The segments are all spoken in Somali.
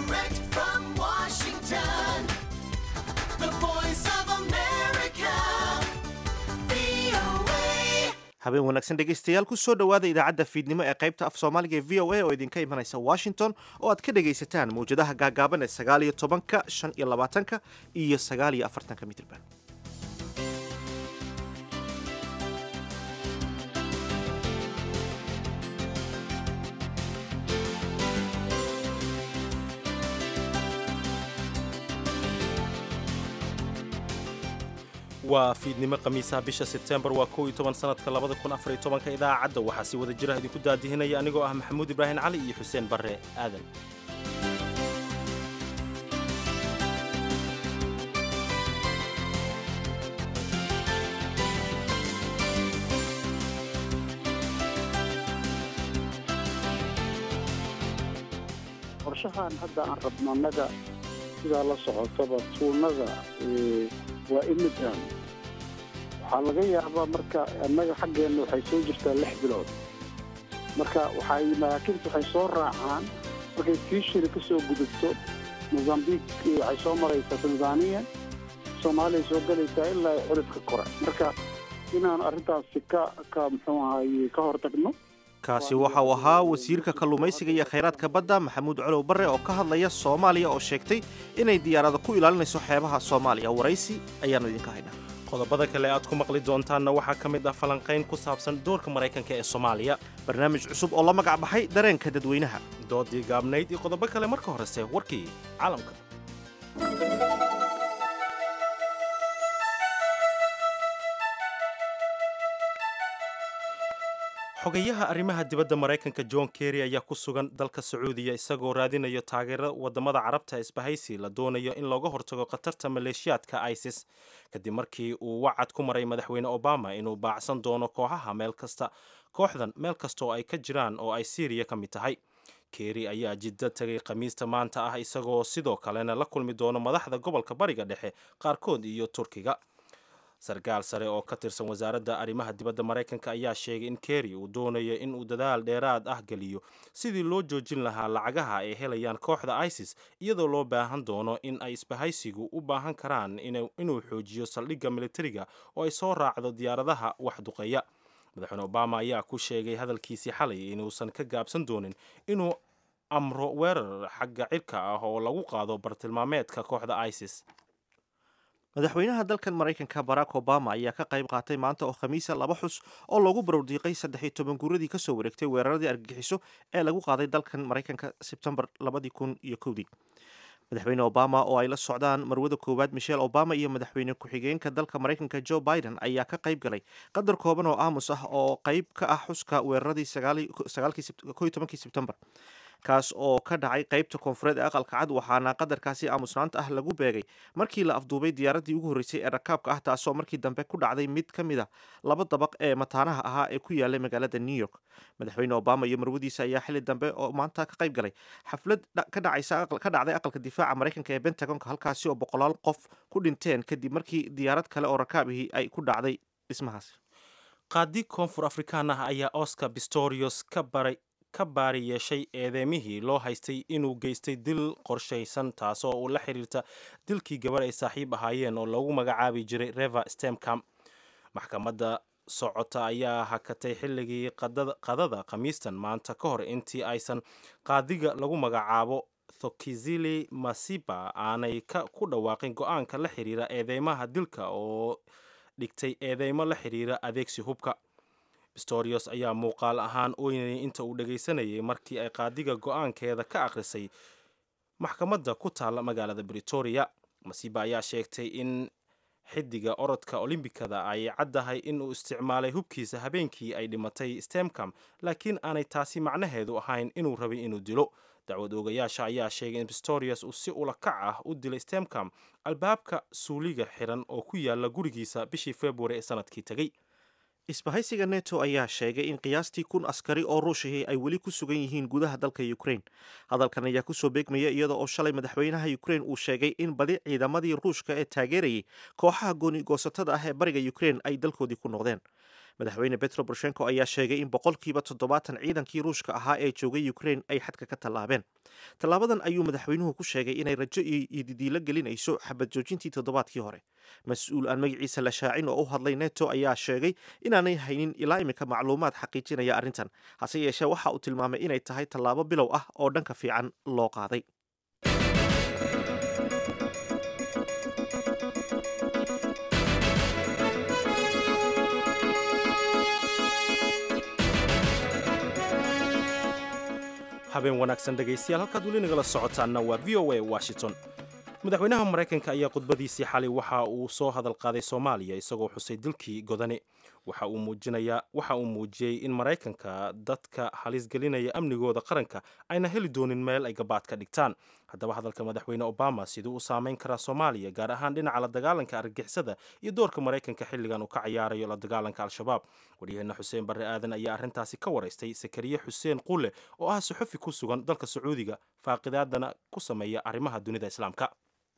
Direct from Washington, the voice of America, VOA. habeen wanaagsan dhegaystayaal ku soo dhowaada idaacadda fiidnimo ee qaybta af soomaaliga ee v o a oo idinka imanaysa washington oo aad ka dhegaysataan mawjadaha gaagaaban ee sagaal iyo tobanka shan iyo labaatanka iyo sagaal iyo afartanka mitrban waa fiidnimo khamiisaha bisha sebtembar waa kow iyo toban sanadka labada kun afar iyo tobanka idaacadda waxaa si wada jira idinku daadihinaya anigoo ah maxamuud ibraahim cali iyo xuseen barre aadan qorshahan hadda aan rabno annaga sidaa la socotaba tuunada eh, waa imidran waxaa laga yaabaa marka annaga xaggeenna waxay soo jirtaa lix bilood marka waxay maraakiibta waxay soo raacaan markay tiishiri ka soo gudubto mozambique eh, waxay soo maraysaa tanzania soomaaliya soo galaysaa ilaa ay xulifka kore marka inaan arrintaasi ka ka muxuu ahaye ka hortagno kaasi waxa uu ahaa wasiirka kalluumaysiga iyo khayraadka badda maxamuud colow barre oo ka hadlaya soomaaliya oo sheegtay inay diyaarada ku ilaalinayso xeebaha soomaaliya waraysi ayaannu idinka haynaa qodobada kale aad ku maqli doontaanna waxaa ka mid ah falanqayn ku saabsan doorka maraykanka ee soomaaliya barnaamij cusub oo la magac baxay dareenka dadweynaha doodii gaabnayd iyo qodobo kale marka horese warkii caalamka xogayaha arrimaha dibadda maraykanka john kerry ayaa ku sugan dalka sacuudiya isagoo raadinayo taageero wadamada carabta isbahaysi la doonayo in looga hortago khatarta maleeshiyaadka isis kadib markii uu wacad ku maray madaxweyne obama inuu baacsan doono kooxaha meel kasta kooxdan meel kasta oo ay ka jiraan oo ay syriya ka mid tahay kerry ayaa jiddo tegay khamiista maanta ah isagoo sidoo kalena la kulmi doono madaxda gobolka bariga dhexe qaarkood iyo turkiga sarkaal sare oo ka tirsan wasaaradda arrimaha dibadda maraykanka ayaa sheegay in kerry uu doonayo in uu dadaal dheeraad ah geliyo sidii loo joojin lahaa lacagaha ay helayaan kooxda isis iyadoo loo baahan doono in ay isbahaysigu u baahan karaan inuu xoojiyo saldhigga militariga oo ay soo raacdo diyaaradaha wax duqeeya madaxweyne obama ayaa ku sheegay hadalkiisii xalay inuusan ka gaabsan doonin inuu amro weerar xagga cirka ah oo lagu qaado bartilmaameedka kooxda isis madaxweynaha dalkan maraykanka barack obama ayaa ka qayb qaatay maanta oo khamiisa laba xus oo loogu barowdiiqay saddex iyo toban guuradii kasoo wareegtay weeraradii argagixiso ee lagu qaaday dalkan maraykanka sebtembar labadii kun iyo kowdii madaxweyne obama oo ay la socdaan marwada koowaad michelle obama iyo madaxweyne ku-xigeenka dalka maraykanka joe biden ayaa ka qayb galay qadar kooban oo aamus ah oo qayb ka ah xuska weeraradii sagaalkii tobankii sebtembar kaas oo ka dhacay qaybta koonfureed ee aqalka cad waxaana qadarkaasi aamusnaanta ah lagu beegay markii la afduubay diyaaradii ugu horreysay ee rakaabka ah taasoo markii dambe ku dhacday mid ka mid a laba dabaq ee mataanaha ahaa ee ku yaalay magaalada new york madaxweyne obama iyo marwadiisa ayaa xili dambe oo maanta ka qayb galay xaflad ka dhacaysa ka dhacday aqalka difaaca maraykanka ee bentagonka halkaasi oo boqolaal qof ku dhinteen kadib markii diyaarad kale oo rakaabihii ay ku dhacday dhismahaasi qaadi koonfur afrikaan ah ayaa oscar pistorius ka baray ka baari yeeshay eedeemihii loo haystay inuu geystay dil qorshaysan taasoo uu la xiriirta dilkii gabar ay saaxiib ahaayeen oo loogu magacaabi jiray reva stemcam maxkamadda socota ayaa hakatay xilligii qadada khamiistan maanta ka hor intii aysan qaadiga lagu magacaabo thokizili masiba aanay ku dhawaaqin go-aanka la xiriira eedeymaha dilka oo dhigtay eedeymo la xiriira adeegsi hubka pistorius ayaa muuqaal ahaan ooynayay inta uu dhagaysanayay markii ay qaadiga go-aankeeda ka akhrisay maxkamadda ku taalla magaalada britoria masiba ayaa sheegtay in xidiga orodka olimbikada ay caddahay inuu isticmaalay hubkiisa habeenkii ay dhimatay stemcam laakiin aanay taasi macnaheedu ahayn inuu rabay inuu dilo dacwad oogayaasha ayaa sheegay in pistorius uu si ula kac ah u dilay stemcam albaabka suuliga xiran oo ku yaala gurigiisa bishii februari ee sanadkii tegey isbahaysiga neto ayaa sheegay in qiyaastii kun askari oo ruushihii ay weli ku sugan yihiin gudaha dalka ukraine hadalkan ayaa kusoo beegmaya iyada oo shalay madaxweynaha ukraine uu sheegay in badi ciidamadii ruushka ee taageerayay kooxaha gooni goosatada ah ee bariga ukraine ay dalkoodii ku noqdeen madaxweyne betro boroshenko ayaa sheegay in boqolkiiba toddobaatan ciidankii ruushka ahaa ee joogay ukraine ay xadka ka tallaabeen tallaabadan ayuu madaxweynuhu ku sheegay inay rajo iyo didiilo gelinayso xabad joojintii toddobaadkii hore mas-uul aan magaciisa la shaacin oo u hadlay neto ayaa sheegay inaanay haynin ilaa imika macluumaad xaqiijinaya arrintan hase yeeshee waxa uu tilmaamay inay tahay tallaabo bilow ah oo dhanka fiican loo qaaday habeen wanaagsan dhegaystayaal halkaad weli nagala socotaanna waa v o a washington madaxweynaha maraykanka ayaa khudbadiisii xalay waxa uu soo hadal qaaday soomaaliya isagoo xusay dilkii godane waxa uu muujinayaa waxa uu muujiyey in maraykanka dadka halis gelinaya amnigooda qaranka ayna heli doonin meel ay gabaad ka dhigtaan haddaba hadalka madaxweyne obama siduu u saameyn karaa soomaaliya gaar ahaan dhinaca la dagaalanka argagixisada iyo doorka maraykanka xilligan uu ka cayaarayo la dagaalanka al-shabaab waryaheena xuseen barre aadan ayaa arrintaasi ka waraystay sakariye xuseen qulle oo ah suxufi ku sugan dalka sacuudiga faaqidaadana ku sameeya arrimaha dunida islaamka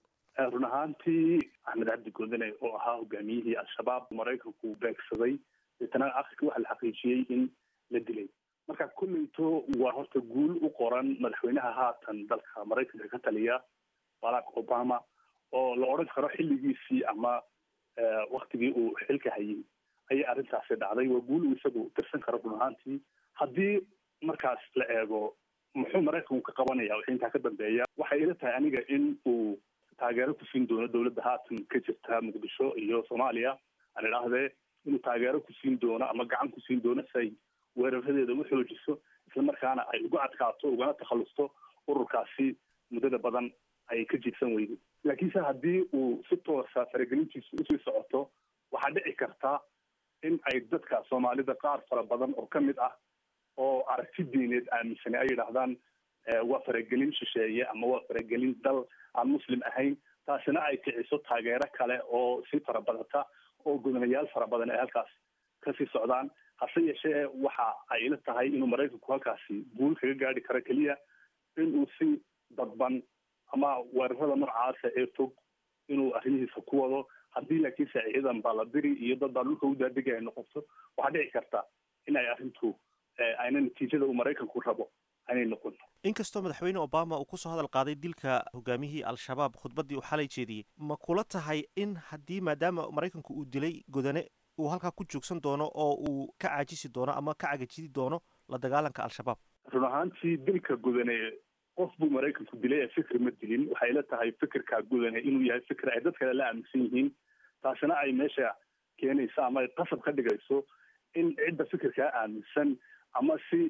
run ahaantii axmed cabdi godane oo ahaa hogaamiyihii al-shabaab maraykanku beegsaday deetana akhirka waxaa la xaqiijiyey in la dilay marka kolleyto waa horta guul u qoran madaxweynaha haatan dalka maraykanka ka taliya barack obama oo la odhan karo xilligiisii ama waktigii uu xilka hayay ayay arrintaasi dhacday waa guul uu isagu tirsan karo run ahaantii haddii markaas la eego muxuu maraykanku ka qabanaya wixii intaa ka dambeeya waxay ila tahay aniga in uu taageero ku siin doono dowladda haatan ka jirta muqdisho iyo soomaaliya aan idhaahdee inuu taageero ku siin doono ama gacan ku siin doono si ay weeraradeeda u xoojiso islamarkaana ay uga adkaato ugana takhalusto ururkaasi muddada badan ay ka jiibsan weyday laakiinse haddii uu si toosa faragelintiisu usii socoto waxaa dhici karta in ay dadka soomaalida qaar fara badan oo ka mid ah oo aragti diineed aaminsanay ay yidhaahdaan waa faragelin shisheeye ama waa faragelin dal aan muslim ahayn taasina ay kiciso taageero kale oo sii fara badata oo gudanayaal fara badan ay halkaas kasii socdaan hase yeeshee waxa ay ila tahay inuu maraykanku halkaasi guul kaga gaari karo keliya inuu si dadban ama weerarada noocaasa ee fog inuu arrimihiisa ku wado haddii laakiinse ciidan baladiri iyo dad baa dhulka u daadegay ay noqoto waxaa dhici karta in ay arrintu ayna natiijada uu maraykanku rabo aanay noqon inkastoo madaxweyne obama uu kusoo hadal qaaday dilka hogaamiyihii al-shabaab khudbaddii uu xalay jeediyey ma kula tahay in haddii maadaama maraykanku uu dilay godane uu halkaa ku joogsan doono oo uu ka caajisi doono ama ka cagajidi doono la dagaalanka al-shabaab run ahaantii dilka gudane qof buu maraykanku dilay ee fikir ma dilin waxay ila tahay fikirkaa gudane inuu yahay fikir ay dad kale la aaminsan yihiin taasina ay meesha keenayso ama ay qasab ka dhigayso in cidda fikirkaa aaminsan ama si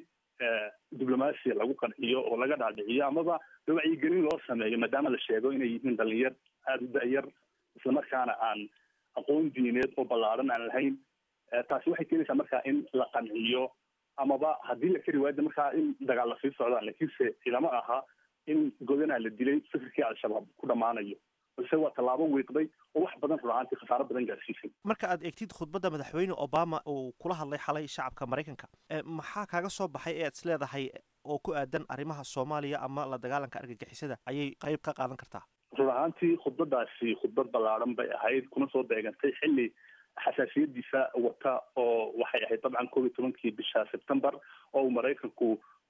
diblomasia lagu qanciyo oo laga dhaadhiciyo amaba wacyigelin loo sameeyo maadaama la sheego inay yihiin dhalinyar aada u da-yar islamarkaana aan aqoon diineed oo ballaaran aan lahayn taasi waxay keenaysaa markaa in la qanciyo amaba haddii la kari waayda markaa in dagaal la sii socdaan laakiinse ilama aha in godanaa la dilay fikirkii al-shabaab ku dhammaanayo balse waa tallaabo wiiqday oo wax badan run ahaantii khasaaro badan gaarsiisay marka aad eegtid khudbadda madaxweyne obama uu kula hadlay xalay shacabka maraykanka maxaa kaaga soo baxay ee aad is leedahay oo ku aadan arrimaha soomaaliya ama la dagaalanka argagixisada ayay qayb ka qaadan kartaa run ahaantii khudbadaasi khudbad ballaaran bay ahayd kuna soo beegantay xilli xasaasiyadiisa wata oo waxay ahayd dabcan koob iyo tobankii bisha sebtembar oo uu maraykanku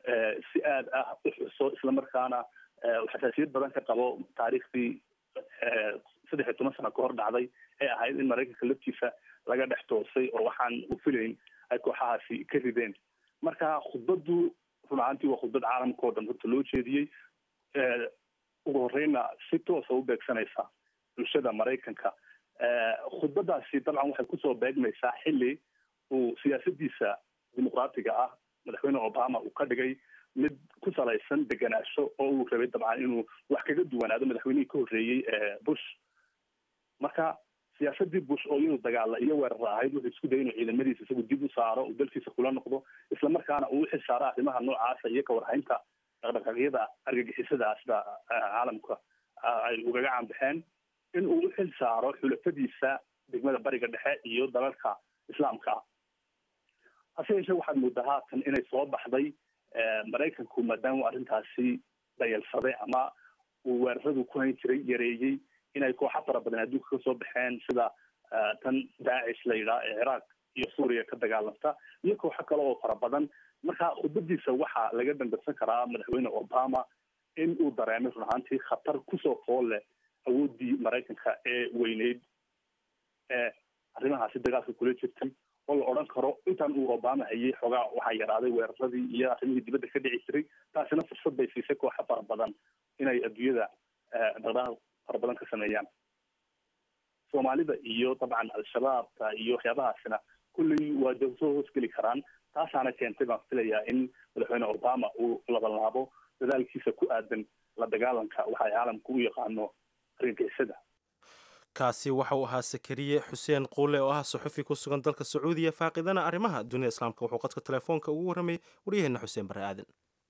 si aad ah u xuso islamarkaana xasaasiyad badan ka qabo taariikhdii saddex iyo toban sano ka hor dhacday ee ahayd in maraykanka laftiisa laga dhex toosay oo waxaan u filayn ay kooxahaasi ka rideen marka khudbaddu run ahaantii waa khudbad caalamka oo dhan horta loo jeediyey ugu horeyna si toosa u beegsanaysa bulshada maraykanka khudbadaasi dabcan waxay kusoo beegmaysaa xilli uu siyaasadiisa dimuqraatiga ah madaxweyne obama uu ka dhigay mid ku salaysan degenaansho oo uu rabay dabcan inuu wax kaga duwanaado madaxweynihii ka horreeyey bush marka siyaasadii bush oo iyadu dagaala iyo weerara ahayd wuxuu isku dayay inuu ciidamadiisa isagu dib u saaro uu dalkiisa kula noqdo islamarkaana uu uxil saaro arrimaha noocaasa iyo kawarhaynta dhaqdhaqaaqyada argagixisada sida caalamka ay ugaga caanbaxeen in uu uxil saaro xulafadiisa degmada bariga dhexe iyo dalalka islaamka ah hase yeeshee waxaad moodaa haatan inay soo baxday maraykanku maadaama arrintaasi dayalsaday ama uu weeraradu ku hayn jiray yareeyey inay kooxa fara badan adduunka kasoo baxeen sida tan daacish la yidhaha ee ciraaq iyo suuriya ka dagaalamta iyo kooxo kale oo fara badan marka khudbadiisa waxaa laga dambarsan karaa madaxweyne obama in uu dareemay run ahaantii khatar kusoo fool leh awooddii maraykanka ee weyneyd ee arrimahaasi dagaalka kula jirtay oo la odhan karo intaan uu obama hayay xoogaa waxaa yaraaday weeraradii iyo arrimihii dibadda ka dhici jiray taasina fursad bay siisay kooxo fara badan inay adduunyada dhaqdhaqaaq fara badan ka sameeyaan soomaalida iyo dabcan al-shabaabka iyo waxyaabahaasina kulley waa da soo hoosgeli karaan taasaana keentay baan filayaa in madaxweyne obama uu labalaabo dadaalkiisa ku aadan la dagaalanka waxa ay caalamka u yaqaano argagixisada kaasi waxa uu ahaa sakariye xuseen quule oo ah suxufi ku sugan dalka sacuudiya faaqidana arrimaha dunida islaamka wuxuu qadka telefoonka ugu warramayay waryaheena xuseen bare aadan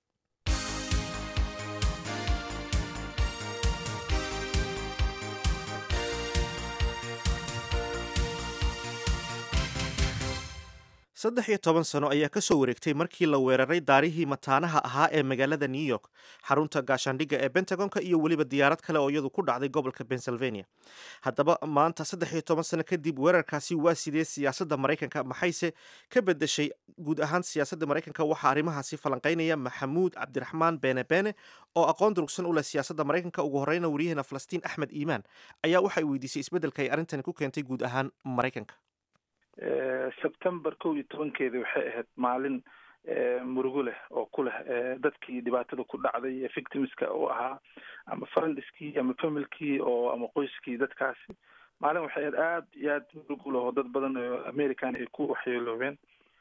saddex iyo toban sano ayaa ka soo wareegtay markii la weeraray daarihii mataanaha ahaa ee magaalada new york xarunta gaashaandhigga ee bentagonka iyo weliba diyaarad kale oo iyadu ku dhacday gobolka pennsylvania haddaba maanta saddex iyo toban sano kadib weerarkaasi waa sidee siyaasadda maraykanka maxayse ka bedeshay guud ahaan siyaasadda maraykanka waxaa arrimahaasi falanqaynaya maxamuud cabdiraxmaan beene beene oo aqoon durugsan u leh siyaasadda maraykanka ugu horeyna waryaheena falastiin axmed iimaan ayaa waxay weydiisay isbeddelka ay arrintani ku keentay guud ahaan maraykanka sebtember kow iyo tobankeedi waxay ahayd maalin murugo leh oo ku leh dadkii dhibaatada ku dhacday ee victimska u ahaa ama friendskii ama familkii oo ama qoyskii dadkaasi maalin waxay ahayd aada iyo aad murugo leh oo dad badan oo american ay ku waxyeeloobeen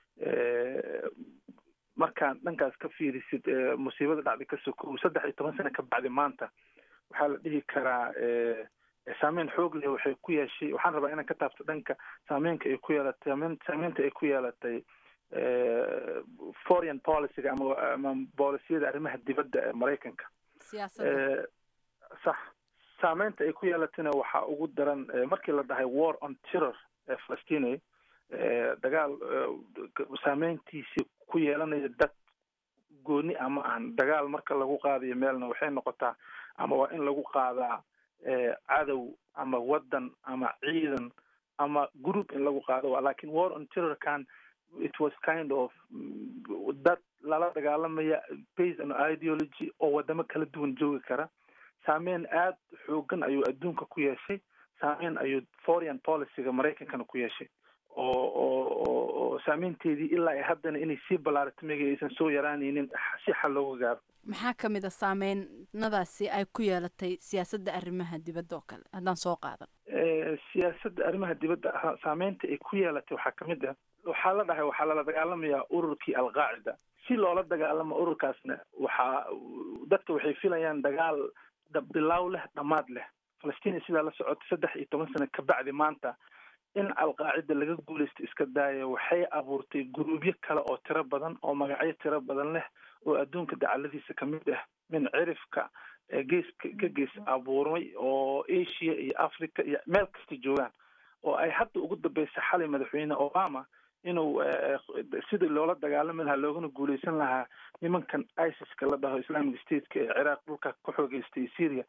markaan dhankaas ka fiirisid musiibada dhacday kasoo kow saddex iyo toban sano ka bacdi maanta waxaa la dhihi karaa saameyn xoog leh waxay ku yeeshay waxaan rabaa inaan ka taabto dhanka saameynka ay ku yeelatay saameyn saameynta ay ku yeelatay foreign policyga ama ama boolisiyada arrimaha dibadda ee maraykanka siyaasadda sax saameynta ay ku yeelatayna waxaa ugu daran markii la dhahay war on terror ee falastina dagaal saameyntiisii ku yeelanaya dad gooni ama aan dagaal marka lagu qaadayo meelna waxay noqotaa ama waa in lagu qaadaa cadow ama waddan ama ciidan ama group in lagu qaado lakin war on terrorkan it was kind of dad lala dagaalamaya based on ideology oo wadamo kala duwan joogi kara saameyn aada xoogan ayuu adduunka ku yeeshay saameyn ayuu foreign policyga maraykankana ku yeeshay oo oo oo oo saameynteedii ilaa ay haddana inay sii ballaarato mega aysan soo yaraanaynin si xal looga gaaro maxaa ka mid a saameynadaasi ay ku yeelatay siyaasadda arrimaha dibadda oo kale haddaan soo qaadan siyaasadda arrimaha dibadda ah saameynta ay ku yeelatay waxaa ka mid ah waxaa la dhahay waxaa lala dagaalamayaa ururkii alqaacida si loola dagaalamo ururkaasna waxaa dadka waxay filayaan dagaal bilaaw leh dhammaad leh falastiin sidaa la socotay saddex iyo toban sano ka bacdi maanta in alqaacida laga guulaysto iska daaya waxay abuurtay guruubyo kale oo tiro badan oo magacyo tiro badan leh oo adduunka dacaladiisa kamid ah min cirifka geeska ka gees abuurmay oo asia iyo africa iyo meel kasta joogaan oo ay hadda ugu dambeysay xalay madaxweyne obama inuu sidii loola dagaalami lahaa loogana guuleysan lahaa nimankan isiska la dhaho islamic stateka ee ciraaq dhulka ka xoogeystay syria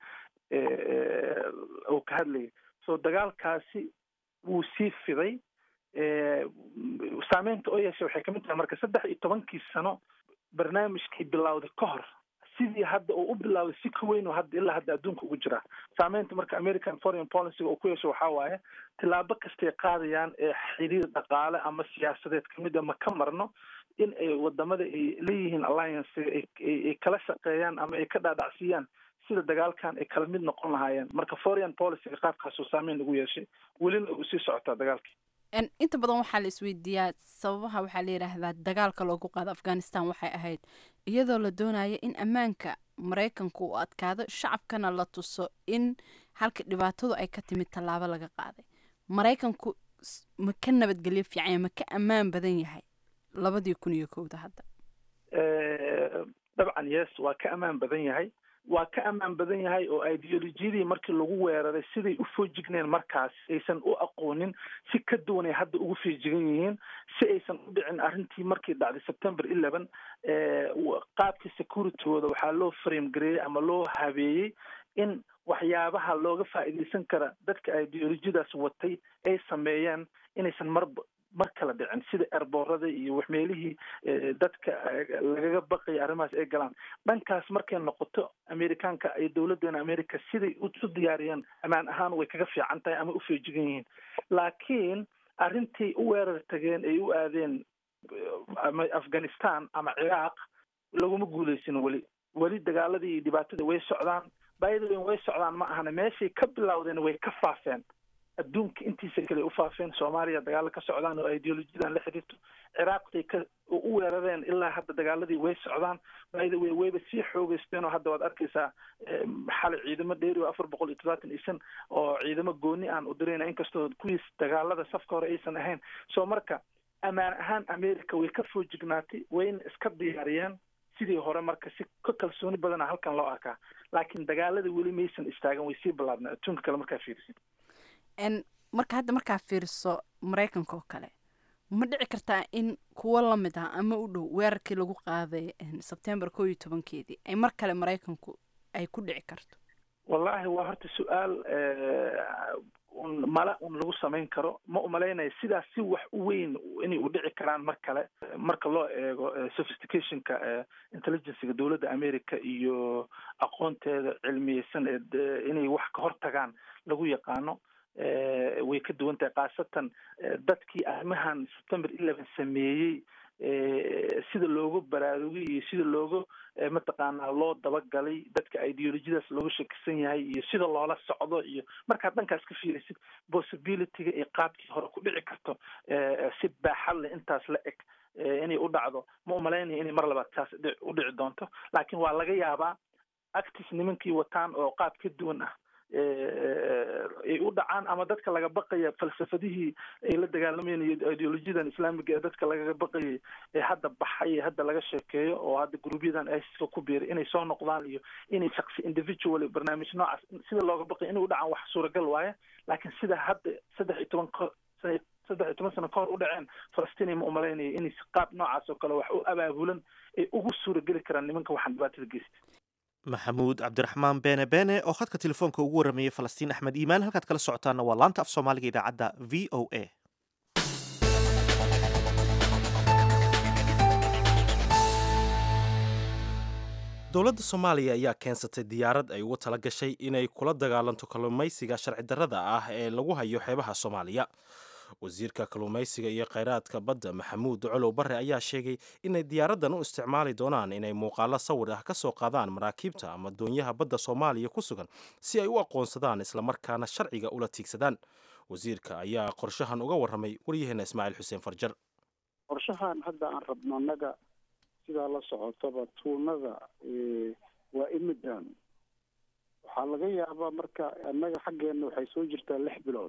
uu ka hadlayay so dagaalkaasi wuu sii fiday saameynta oo yeeshay waxay kamid tahay marka saddex iyo tobankii sano barnaamijkii bilowday ka hor sidii hadda uu u bilowday si ka weyn oo hadda ilaa hadda adduunka ugu jira saameynta marka american foreign policy oo ku yeesho waxaa waaye tilaabo kastay qaadayaan ee xiriir dhaqaale ama siyaasadeed kamid a ma ka marno in ay wadamada ay leeyihiin alliance ay kala shaqeeyaan ama ay ka dhaadhacsiiyaan sida dagaalkan ay kala mid noqon lahaayeen marka foreign policyga qaabkaasuu saameyn lagu yeeshay welina uu sii socotaa dagaalkii inta badan waxaa la isweydiiyaa sababaha waxaa la yidhaahdaa dagaalka loogu qaado afghanistan waxay ahayd iyadoo la doonaya in ammaanka maraykanku uu adkaado shacabkana la tuso in halka dhibaatadu ay ka timid tallaabo laga qaaday maraykanku ma ka nabadgelyo fiicanya ma ka ammaan badan yahay labadii kun iyo kowda hadda dabcan yes waa ka ammaan badan yahay waa ka ammaan badan yahay oo ideolojiyadii markii lagu weeraray siday u foojigneen markaas aysan u aqoonin si ka duwan ay hadda ugu feejigan yihiin si aysan u dhicin arrintii markii dhacday september eleven qaabkii securitygooda waxaa loo frame gareeyey ama loo habeeyey in waxyaabaha looga faa'iidaysan kara dadka ideolojiyadaas watay ay sameeyeen inaysan mar ma kala dhicin sida erboorada iyo wax meelihii dadka lagaga baqaya arrimahaas ay galaan dhankaas markay noqoto amerikaanka iyo dowladeena america siday usu diyaariyeen ammaan ahaan way kaga fiican tahay ama u feejigan yihiin laakiin arrintii u weerar tageen ay u aadeen ama afghanistan ama ciraaq laguma guuleysin weli weli dagaaladii iyo dhibaatada way socdaan baidawen way socdaan ma ahana meeshay ka bilowdeen way ka faafeen adduunka intiisa kale u faafeen soomaaliya dagaalo ka socdaan oo ideolojiyadan la xiriirto ciraaqday ka u weerareen ilaa hadda dagaaladii way socdaan baidawe wayba sii xoogeysteen oo hadda waad arkaysaa xalay ciidamo dheeri oo afar boqol iyo todobaatan iyo shan oo ciidamo gooni aan u dirayna inkastoo kuwiis dagaalada safka hore aysan ahayn so marka ammaan ahaan america way ka foojignaatay wayna iska diyaariyeen sidii hore marka si ka kalsooni badana halkan loo arkaa laakiin dagaalada weli maysan istaagan way sii ballaadna adduunka kale markaa fiirisid n marka hadda markaa fiiriso maraykanka oo kale ma dhici kartaa in kuwo lamid ah ama u dhow weerarkii lagu qaaday sebtembar koo iyo tobankeedii ay mar kale maraykanku ay ku dhici karto wallahi waa horta su-aal un mala un lagu samayn karo ma umalaynaya sidaas si wax u weyn inay u dhici karaan mar kale marka loo eego sophisticationka intelligencega dowladda america iyo aqoonteeda cilmiyeysan ee inay wax ka hor tagaan lagu yaqaano way ka duwan tahay khaasatan dadkii arrimahan september eleven sameeyey sida looga baraarugay iyo sida looga mataqaanaa loo dabagalay dadka ideolojiyadaas looga shakisan yahay iyo sida loola socdo iyo markaad dhankaas ka fiirisid possibilityga iyo qaabkii hore ku dhici karto si baaxad leh intaas la eg inay u dhacdo ma umalaynaya inay mar labaad saas u dhici doonto laakiin waa laga yaabaa actis nimankii wataan oo qaab ka duwan ah ay u dhacaan ama dadka laga baqaya falsafadihii ay la dagaalamayeen iyo ideolojiyadan islaamiga ee dadka lagaga baqayay ee hadda baxay ee hadda laga sheekeeyo oo hadda gruubyadan iska ku biiray inay soo noqdaan iyo inay shaksi individual barnaamij noocaas sida looga baqaya inay u dhacaan wax suuragal waaye laakiin sida hadda saddex iyo toban ko saddex iyo toban sano ka hor u dhaceen falastiin ma umalaynaya inay qaab noocaas oo kale wax u abaabulan ay ugu suurageli karaan nimanka waxaan dhibaatada geysta maxamuud cabdiraxmaan beene beene oo khadka telefoonka ugu warramayay falastiin axmed iimaan halkaad kala socotaana waa laanta af soomaaliga idaacadda v o a dowladda soomaaliya ayaa keensatay diyaarad ay ugu tala gashay inay kula dagaalanto kalluumaysiga sharci darrada ah ee lagu hayo xeebaha soomaaliya wasiirka kalluumaysiga iyo kheyraadka badda maxamuud colow barre ayaa sheegay inay diyaaraddan u isticmaali doonaan inay muuqaalo sawir ah ka soo qaadaan maraakiibta ama doonyaha badda soomaaliya ku sugan si ay u aqoonsadaan islamarkaana sharciga ula tiigsadaan wasiirka ayaa qorshahan uga warramay waryaheena ismaaciil xuseen farjar qorshahan hadda aan rabno annaga sidaa la socotaba tuunada waa imidan waxaa laga yaabaa marka annaga xaggeena waxay soo jirtaa lix bilood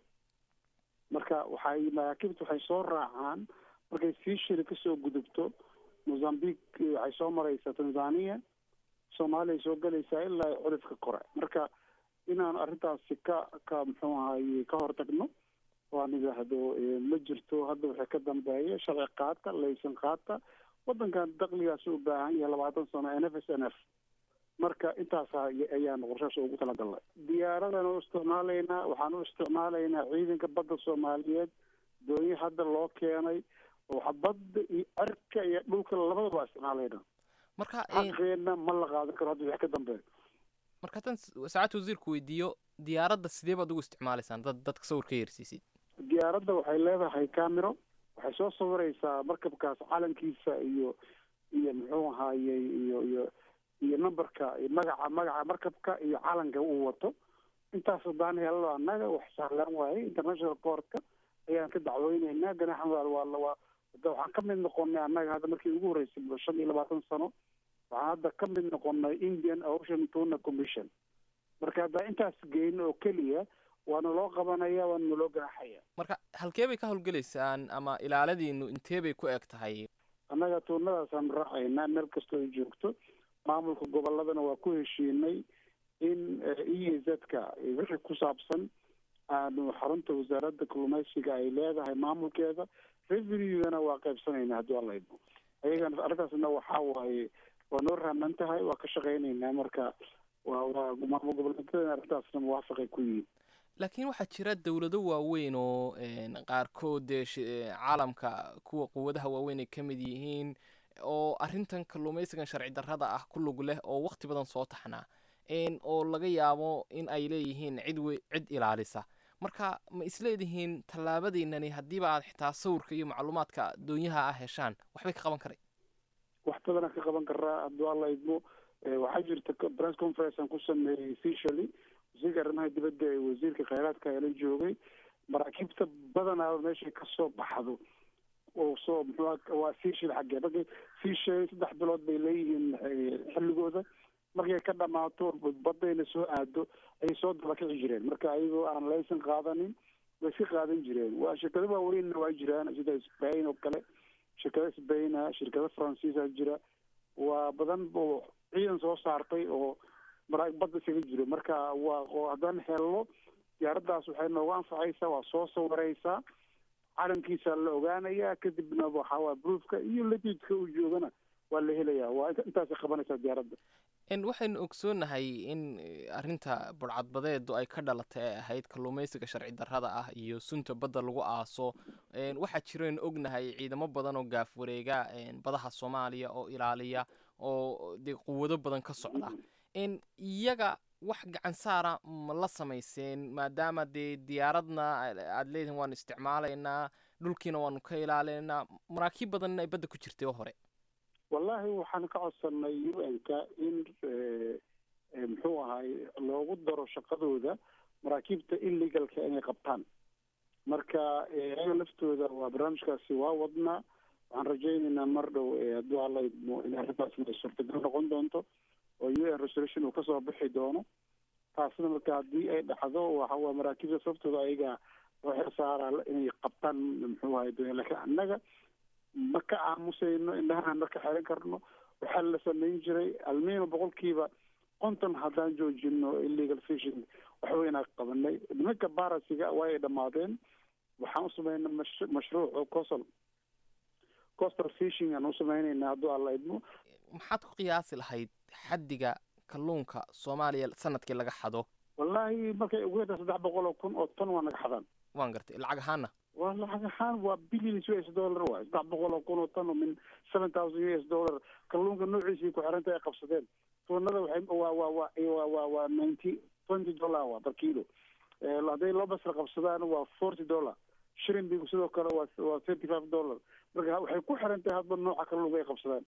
marka waxay maraakiibta waxay soo raacaan markay fishiri kasoo gudubto mozambique waxay soo maraysaa tanzania soomaaliya soo gelaysaa ilaa culifka kore marka inaan arrintaasi ka ka muxuu ahaye ka hortagno waan idhaahdo ma jirto hadda waxay ka dambeeya sharci qaata laysan qaata waddankan dakligaas u baahan yahay labaatan sano n f s n f marka intaas ayaan qorshaas ugu talagalnay diyaaradan u isticmaalaynaa waxaan u isticmaalaynaa ciidanka badda soomaaliyeed doonyo hadda loo keenay oo badda iyo cirka iyo dhulka labadaba waa isticmaalaynaa marka xaqeena ma la qaadan karo hadda wax ka dambeeya marka tan saacadta wasiirku weydiiyo diyaaradda sidee baad ugu isticmaalaysaan dad dadka sawir ka yeersiisid diyaaradda waxay leedahay camero waxay soo sawiraysaa markabkaas calankiisa iyo iyo muxuu ahaayey iyo iyo iyo numberka magaca magaca markabka iyo calanka uu wato intaas hadaan helno annaga wax sahlan waaye international courtka ayaan ka dacweyneynaa ganaxan waa waa waxaan ka mid noqonay annaga hadda markii ugu horreysay shan iyo labaatan sano waxaan hadda ka mid noqonay indian ocean tuna commission marka haddaa intaas geyn oo keliya waana loo qabanaya waana naloo ganaxaya marka halkee bay ka howlgelaysaan ama ilaaladiinu intee bay ku eg tahay annaga tuunadaasaan raacaynaa meel kastoo ay joogto maamulka goboladana waa ku heshiinay in e z-ka wixii ku saabsan aanu xarunta wasaaradda kalluumaysiga ay leedahay maamulkeeda revenue-gana waa qaybsanayna haddii alla idmo ayagana arrintaasna waxaa waaye waa noo raaman tahay waa ka shaqaynaynaa marka waa waa maamul goboleedyadana arrintaasna muwaafaqay ku yihiin laakiin waxaa jira dowlado waaweyn oo een, qaarkood dee shi- ee, caalamka kuwa quwadaha waaweyn ay ka mid yihiin oo arrintan kalluumaysigan sharci darrada ah ku lug leh oo waqti badan soo taxnaa een, oo laga yaabo in ay leeyihiin cid we- cid ilaalisa marka ma isleedihiin tallaabadiinani haddiiba aad xitaa sawirka iyo macluumaadka doonyaha ah heshaan waxbay ka qaban karay wax badanaa ka qaban karaa hadduu alla idmo Eh, waxaa jirta co- press conference aan ku sameeyey officially wasiirka arrimaha dibadda ee wasiirka khayraadka ee la joogay maraakiibta badanaa meeshay kasoo baxdo oo soo muxuu aha- waa fiishil xaggee markay fiishay saddex bilood bay leeyihiin eh, xilligooda markay ka dhamaato badayna soo aado ayay soo dabakici jireen marka ayagoo aan laysan qaadanin way iska qaadan jireen waa shirkado waaweynna waa jiraan sida spain oo kale shirkado spaina shirkado faransiisa jira waa badan oo ciidan soo saartay oo mara badda isaga jiro marka waa oo haddaan helno diyaaraddaas waxay nooga anfacaysaa waa soo sawiraysaa calankiisa la ogaanayaa kadibna waxaa waa proofka iyo latidka uu joogana waa la helayaa waa inta- intaasay qabanaysaa diyaaradda En waxaynu ogsoonnahay in eh, arrinta burcadbadeedu ay ka dhalatay ee ahayd kalluumaysiga sharci darrada ah iyo sunta badda lagu aaso En waxaa jiraynu ognahay ciidamo badan oo gaaf wareega en badaha soomaaliya oo ilaaliya oo dee quwado badan ka socda en iyaga wax gacan saara ma la samayseen maadaama dee diyaaradna aad leedihin waanu isticmaalaynaa dhulkiina waanu ka ilaalinaynaa maraakiib badanna ay badda ku jirtay oo hore wallahi waxaan ka codsanay u n-ka in eh, eh, muxuu ahay loogu daro shaqadooda maraakiibta illegalka inay qabtaan marka eh, ayaga laftooda waa barnaamijkaasi waa wadnaa waxaan rajaynaynaa mar dhow eh, hadduu alla idmo in arrintaasna ay suurtagal noqon doonto oo u n resolution uu kasoo bixi doono taasna marka haddii ay dhacdo waxa waa maraakiibta sababtooda ayaga loo xil saaraa inay qabtaan muxuu ahay doon laakiin annaga ma ka aamusayno indhahaan marka xeran karno waxaa la samayn jiray almiino boqolkiiba konton haddaan joojino illegal fishing waxweynaa qabanay nimanka barasiga waa ay dhammaadeen waxaan u sameynay mash- mashruuc oo coastal coastal fishing aan u sameynaynaa hadduu alla idmo maxaad ku qiyaasi lahayd xaddiga kalluunka soomaaliya sanadkii laga xado wallahi markay ugu yartaa saddex boqol oo kun oo ton waa naga xadaan waan gartay lacag ahaana waa lacag ahaan waa billions u s dollar waay saddex boqol oo kun oo ton oo min seven thousand u s dollar kalluunka noociisii ku xiranta ay qabsadeen tuunada waxay waa waa waa waa waa waa ninety twenty dollar waa per kilo Eh, hadday loo basra qabsadaan waa forty dollar shirimbigu sidoo kale waa waa thirty five dollar marka waxay ku xiran tahay hadba nooca kalluunka ay qabsadaan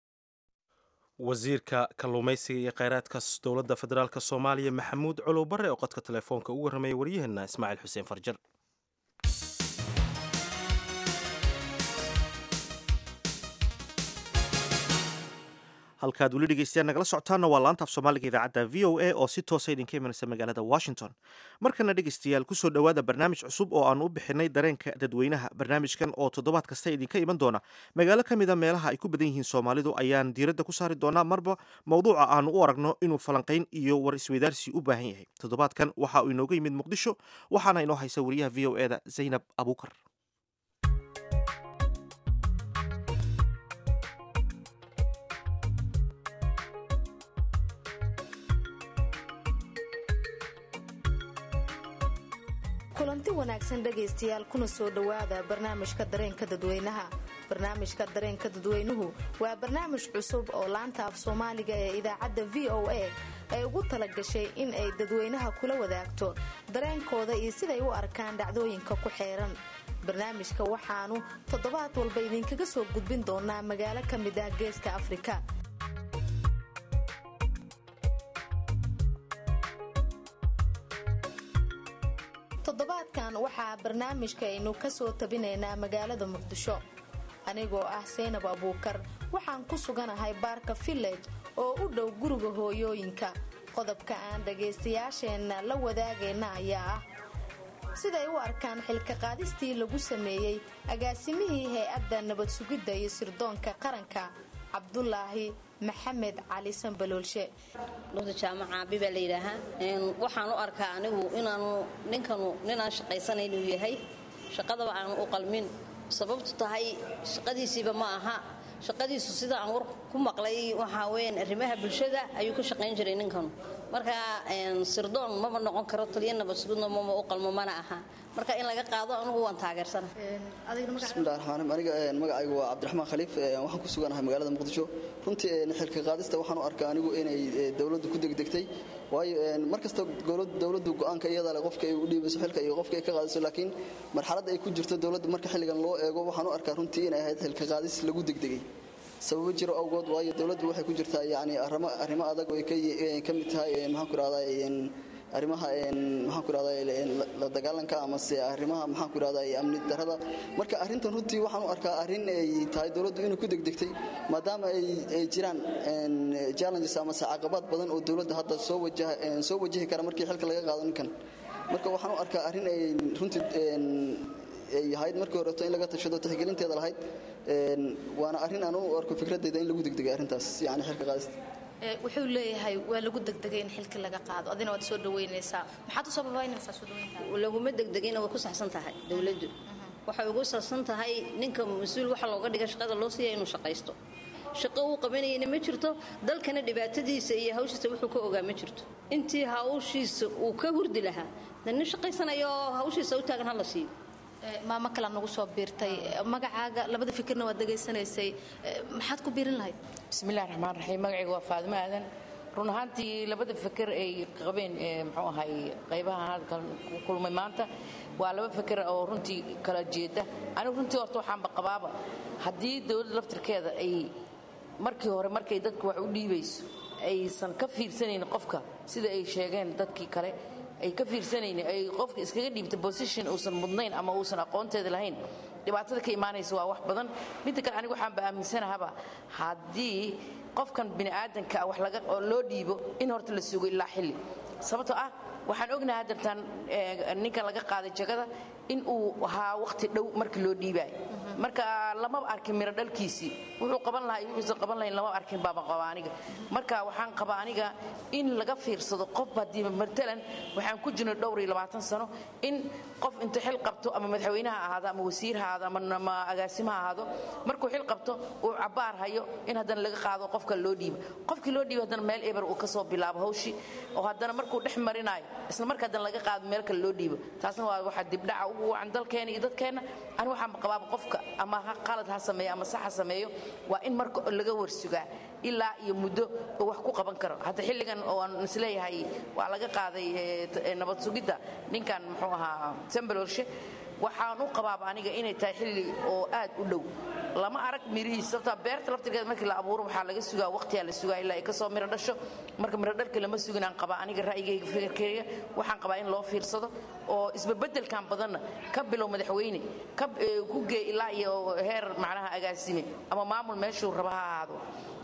wasiirka kalluumaysiga iyo kheyraadka s- dowladda federaalk soomaaliya maxamuud colow bare oo qodka telefoonka ugu warramaya waryaheena ismaaciil xuseen farjar halkaad weli dhegeystayaal nagala socotaana waa laanta af soomaaliga idaacadda v o a oo si toosa idinka imanaysa magaalada washington markana dhegeystayaal kusoo dhowaada barnaamij cusub oo aanu u bixinay dareenka dadweynaha barnaamijkan oo toddobaad kasta idinka iman doona magaalo ka mida meelaha ay ku badan yihiin soomaalidu ayaan diiradda ku saari doonaa marba mowduuca aanu u aragno inuu falanqayn iyo war isweydaarsi u baahan yahay toddobaadkan waxa uu inooga yimid muqdisho waxaana inoo haysa wariyaha v o eda zaynab abuukar kulanti wanaagsan dhegaystayaal kuna soo dhowaada barnaamijka dareenka dadweynaha barnaamijka dareenka dadweynuhu waa barnaamij cusub oo laanta af soomaaliga ee idaacadda v o a ay ugu talagashay in ay dadweynaha kula wadaagto dareenkooda iyo siday u arkaan dhacdooyinka ku xeeran barnaamijka waxaanu toddobaad walba idinkaga soo gudbin doonaa magaalo ka mid ah geeska afrika toddobaadkan waxaa barnaamijka aynu ka soo tabinaynaa magaalada muqdisho anigoo ah saynab abuukar waxaan ku suganahay baarka village oo u dhow guriga hooyooyinka qodobka aan dhagaystayaasheenna la wadaagayna ayaa ah siday u arkaan xilka qaadistii lagu sameeyey agaasimihii hay-adda nabad sugidda iyo sirdoonka qaranka cabdulaahi maxamed cali sanbaloolshe dhunta jaamaca abi baa la yidhaahaa Een, waxaan u arkaa anigu inaanu ninkanu ninaan shaqaysanay inuu yahay shaqadaba aanu u qalmin sababtu tahay shaqadiisiiba ma aha shaqadiisu sida aan war ku maqlay waxaa weyaan arrimaha bulshada ayuu ka shaqayn jiray ninkanu marka een, sirdoon maba noqon karo taliya nabad sugidna mama u qalmo mana aha marka in laga qaado anugu waan taageersana bismillahi raxmaan aniga een, magacaygu waa cabdiraxmaan khaliif een, waxaan ku suganahay magaalada muqdisho runtii een, xilka qaadista waxaan u arkaa anigu inay ee, dowladdu ku degdegtay waayo een, mar kasta dowlad- dowladdu go-aanka iyada leh qofka ay u dhiibayso xilka iyo qofka ay ka qaadiso laakiin marxaladda ay ku jirto dowladdu marka xilligan loo eego waxaan u arkaa runtii inay ahayd xilka qaadis lagu degdegay sababo jiro awgood waayo dowladdu waxay ku jirtaa yacni arrimo arrimo adag oo ay ka yi- ee, ka mid tahay een, maxaan ku rahdaa arrimaha een, maxaan ku rahdaa la dagaalanka amase arrimaha maxaan ku rahdaa amni darada marka arrintan runtii waxaan u arkaa arrin ay tahay dowladdu inay ku degdegtay maadaama ay ay jiraan een, challenges amase caqabad badan oo dowladda hadda soo wajaha een, soo wajahi kara markii xilka laga qaado ninkan marka waxaan u arkaa arrin ay runtii een, ay ahayd markii horeeto in laga tashado tixgelinteeda lahayd een, waana arrin aan u arko fikradeyda in lagu degdegay arrintaas yacni xilka qaadista Ee, wuxuu leeyahay waa lagu degdegay in xilka laga qaado adina waad soo dhaweynaysaa maxaad usoo babaynaysaa soo dhaweyntaa laguma degdegina way ku saxsan tahay dowladdu waxay ugu saxsan tahay ninka mas-uul waxa looga dhiga shaqada loo siiya inuu shaqaysto shaqo uu qabanayana ma jirto dalkana dhibaatadiisa iyo hawshiisa wuxuu ka ogaa ma jirto intii hawshiisa uu ka hurdi lahaa de nin shaqaysanayo oo hawshiisa u taagan hala siiyo Ee, maamo kale nagu soo biirtay Ee, magacaaga labada fikirna waad degaysanaysay Ee, maxaad ku biirin lahayd bismillahi raxmaan raxiim magacayga waa faadimo aadan run ahaantii labada feker ay qabeen ee, muxuu ahay qaybaha halkan ku kulmay maanta waa laba feker oo runtii kala jeeda anigu runtii horta waxaanba qabaaba haddii dowladda laftirkeeda ay markii hore markay dadku wax u dhiibayso aysan ka fiirsanayn qofka sida ay sheegeen dadkii kale ay ka fiirsanayn ay qofka iskaga dhiibta position uusan mudnayn ama uusan aqoonteeda lahayn dhibaatada ka imaanaysa waa wax badan midda kale anigu waxaanba aaminsanahaba haddii qofkan bini'aadanka ah wax laga oo loo dhiibo in horta la sugo ilaa xilli sababtoo ah waxaan ognahay haddantan eh, ninkan laga qaaday jagada in uu ahaa waqti dhow markii loo dhiibaayo marka lamaba arkin miro dhalkiisii wuxuu qaban lahaa iyo wuxuusan qaban lahayn lama arkin baaba qaba aniga marka waxaan qabaa aniga in laga fiirsado qof haddii matalan waxaan ku jirnay dhowr iyo labaatan sano in qof inta xil qabto ama madaxweyne ha ahaado ama wasiir ha ahaado ama ama agaasimo ha ahaado markuu xil qabto uu cabaar hayo in haddana laga qaado qofka loo dhiibo qofkii loo dhiibo haddana meel eber uu kasoo bilaabo hawshii oo haddana markuu dhex marinayo isla marka haddana laga qaado meel kale loo dhiibo taasna waa waxa dibdhaca ugu wacan dalkeena iyo dadkeena ani waxaan qabaaba qofka ama ha qalad ha sameeyo ama sax ha sameeyo waa in marka laga warsugaa ilaa iyo muddo uu wax ku qaban karo hadda xilligan oo aan isleeyahay waa laga qaaday eh, t- eh, nabad sugidda ninkan muxuu ahaa sambalorshe waxaan u qabaaba aniga inay tahay xilli oo aad u dhow lama arag mirihiis sababtaa beerta laftirkeeda markii la abuuro waxaa laga sugaa waqtiyaa la sugaa ilaa ay kasoo miro dhasho marka miro dhalka lama sugin aan qabaa aniga ra'yigayga fikirkayga waxaan qabaa in loo fiirsado oo isbabeddelkan badanna ka bilow madaxweyne ka eh, ku gee ilaa iyo heer macnaha agaasime ama maamul meeshuu raba ha ahaado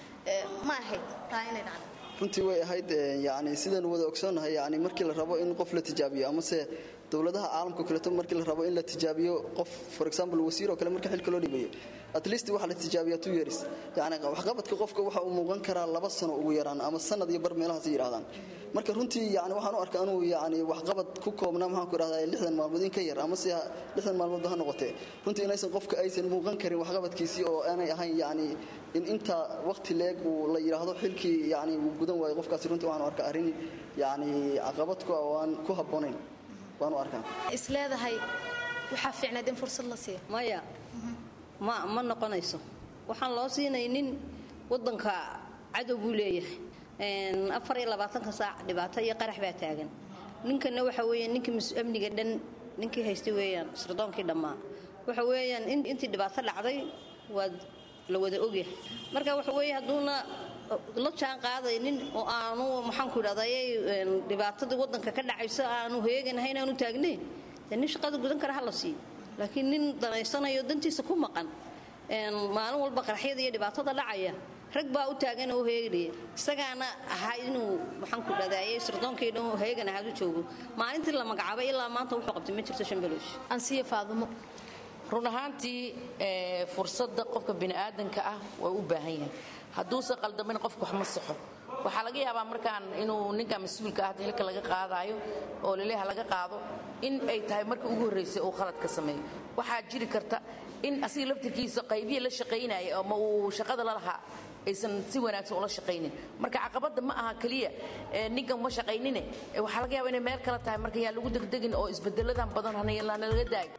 ma ahayd taa inay dhacdo runtii way ahayd ee, yacni sidaan wada ogsoonnahay yacni markii la rabo in qof la tijaabiyo amase dowladaha caalamka kaleeto markii la rabo in la tijaabiyo qof for example wasiir oo kale marka xilka loo dhibayo at least waxaa la tijaabiyaa two years yacni waxqabadka qofka waxa uu muuqan karaa laba sano ugu yaraan ama sanad iyo bar meelahaas ay yidhahdaan marka runtii yani waxaan u arkaa inuu yani waxqabad ku koobnaa maxaan ku idhahdaa lixdan maalmood in ka yar ama se lixdan maalmood ha noqotee runtii inaysan qofka aysan muuqan karin waxqabadkiisii oo aanay ahayn yani in inta waqti leeg uu la yidhaahdo xilkii yani uu gudan waayo qofkaasi runtii waxaan u arkaa arrin yani caqabad ku ah oo aan ku habboonayn waan u arkaa is leedahay waxaa fiicnayd in fursad la siiyo maya ma ma noqonayso waxaan loo siinaynin wadanka cadow buu leeyahay Een, afar iyo labaatanka saac dhibaato iyo qarax baa taagan ninkana waxa weeyaan ninkii mas- amniga dhan ninkii haystay weeyaan sardoonkii dhammaa waxa weeyaan in- intii dhibaato dhacday waa la wada ogyahay marka waxa weeye hadduuna la jaan qaadaynin oo aanu maxaanku idhahday dhibaatadii wadanka ka dhacayso aanu heeganahayn aanu taagnayn dee nin shaqada gudan kara ha la siiyo laakiin nin danaysanayo dantiisa ku maqan een, maalin walba qaraxyada iyo dhibaatada dhacaya rag baa u taagan oo heeganaya isagaana ahaa inuu maxaanku dhadayay sardoonkii dhan heegan ahaad u joogo maalintii la magacaabay ilaa maanta wuxuu qabtay ma jirto shambaloosh ansiya faadumo run ahaantii ee, fursadda qofka bini'aadanka ah waa u baahan yahay hadduusan qaldamin qofku wax ma saxo waxaa laga yaabaa markaan inuu ninka mas-uulka ah xilka laga qaadaayo oo laleeha laga qaado in ay tahay markii ugu horraysay uu khalad ka sameeyo waxaa jiri karta in asiga laftirkiisa qaybiya la shaqaynaya ama uu shaqada la lahaa aysan si wanaagsan ula shaqaynin marka caqabadda ma aha keliya ninkan uma shaqaynine waxaa laga yaaba inay meel kale tahay marka yaa lagu degdegin oo isbedeladan badan hanalaga daayo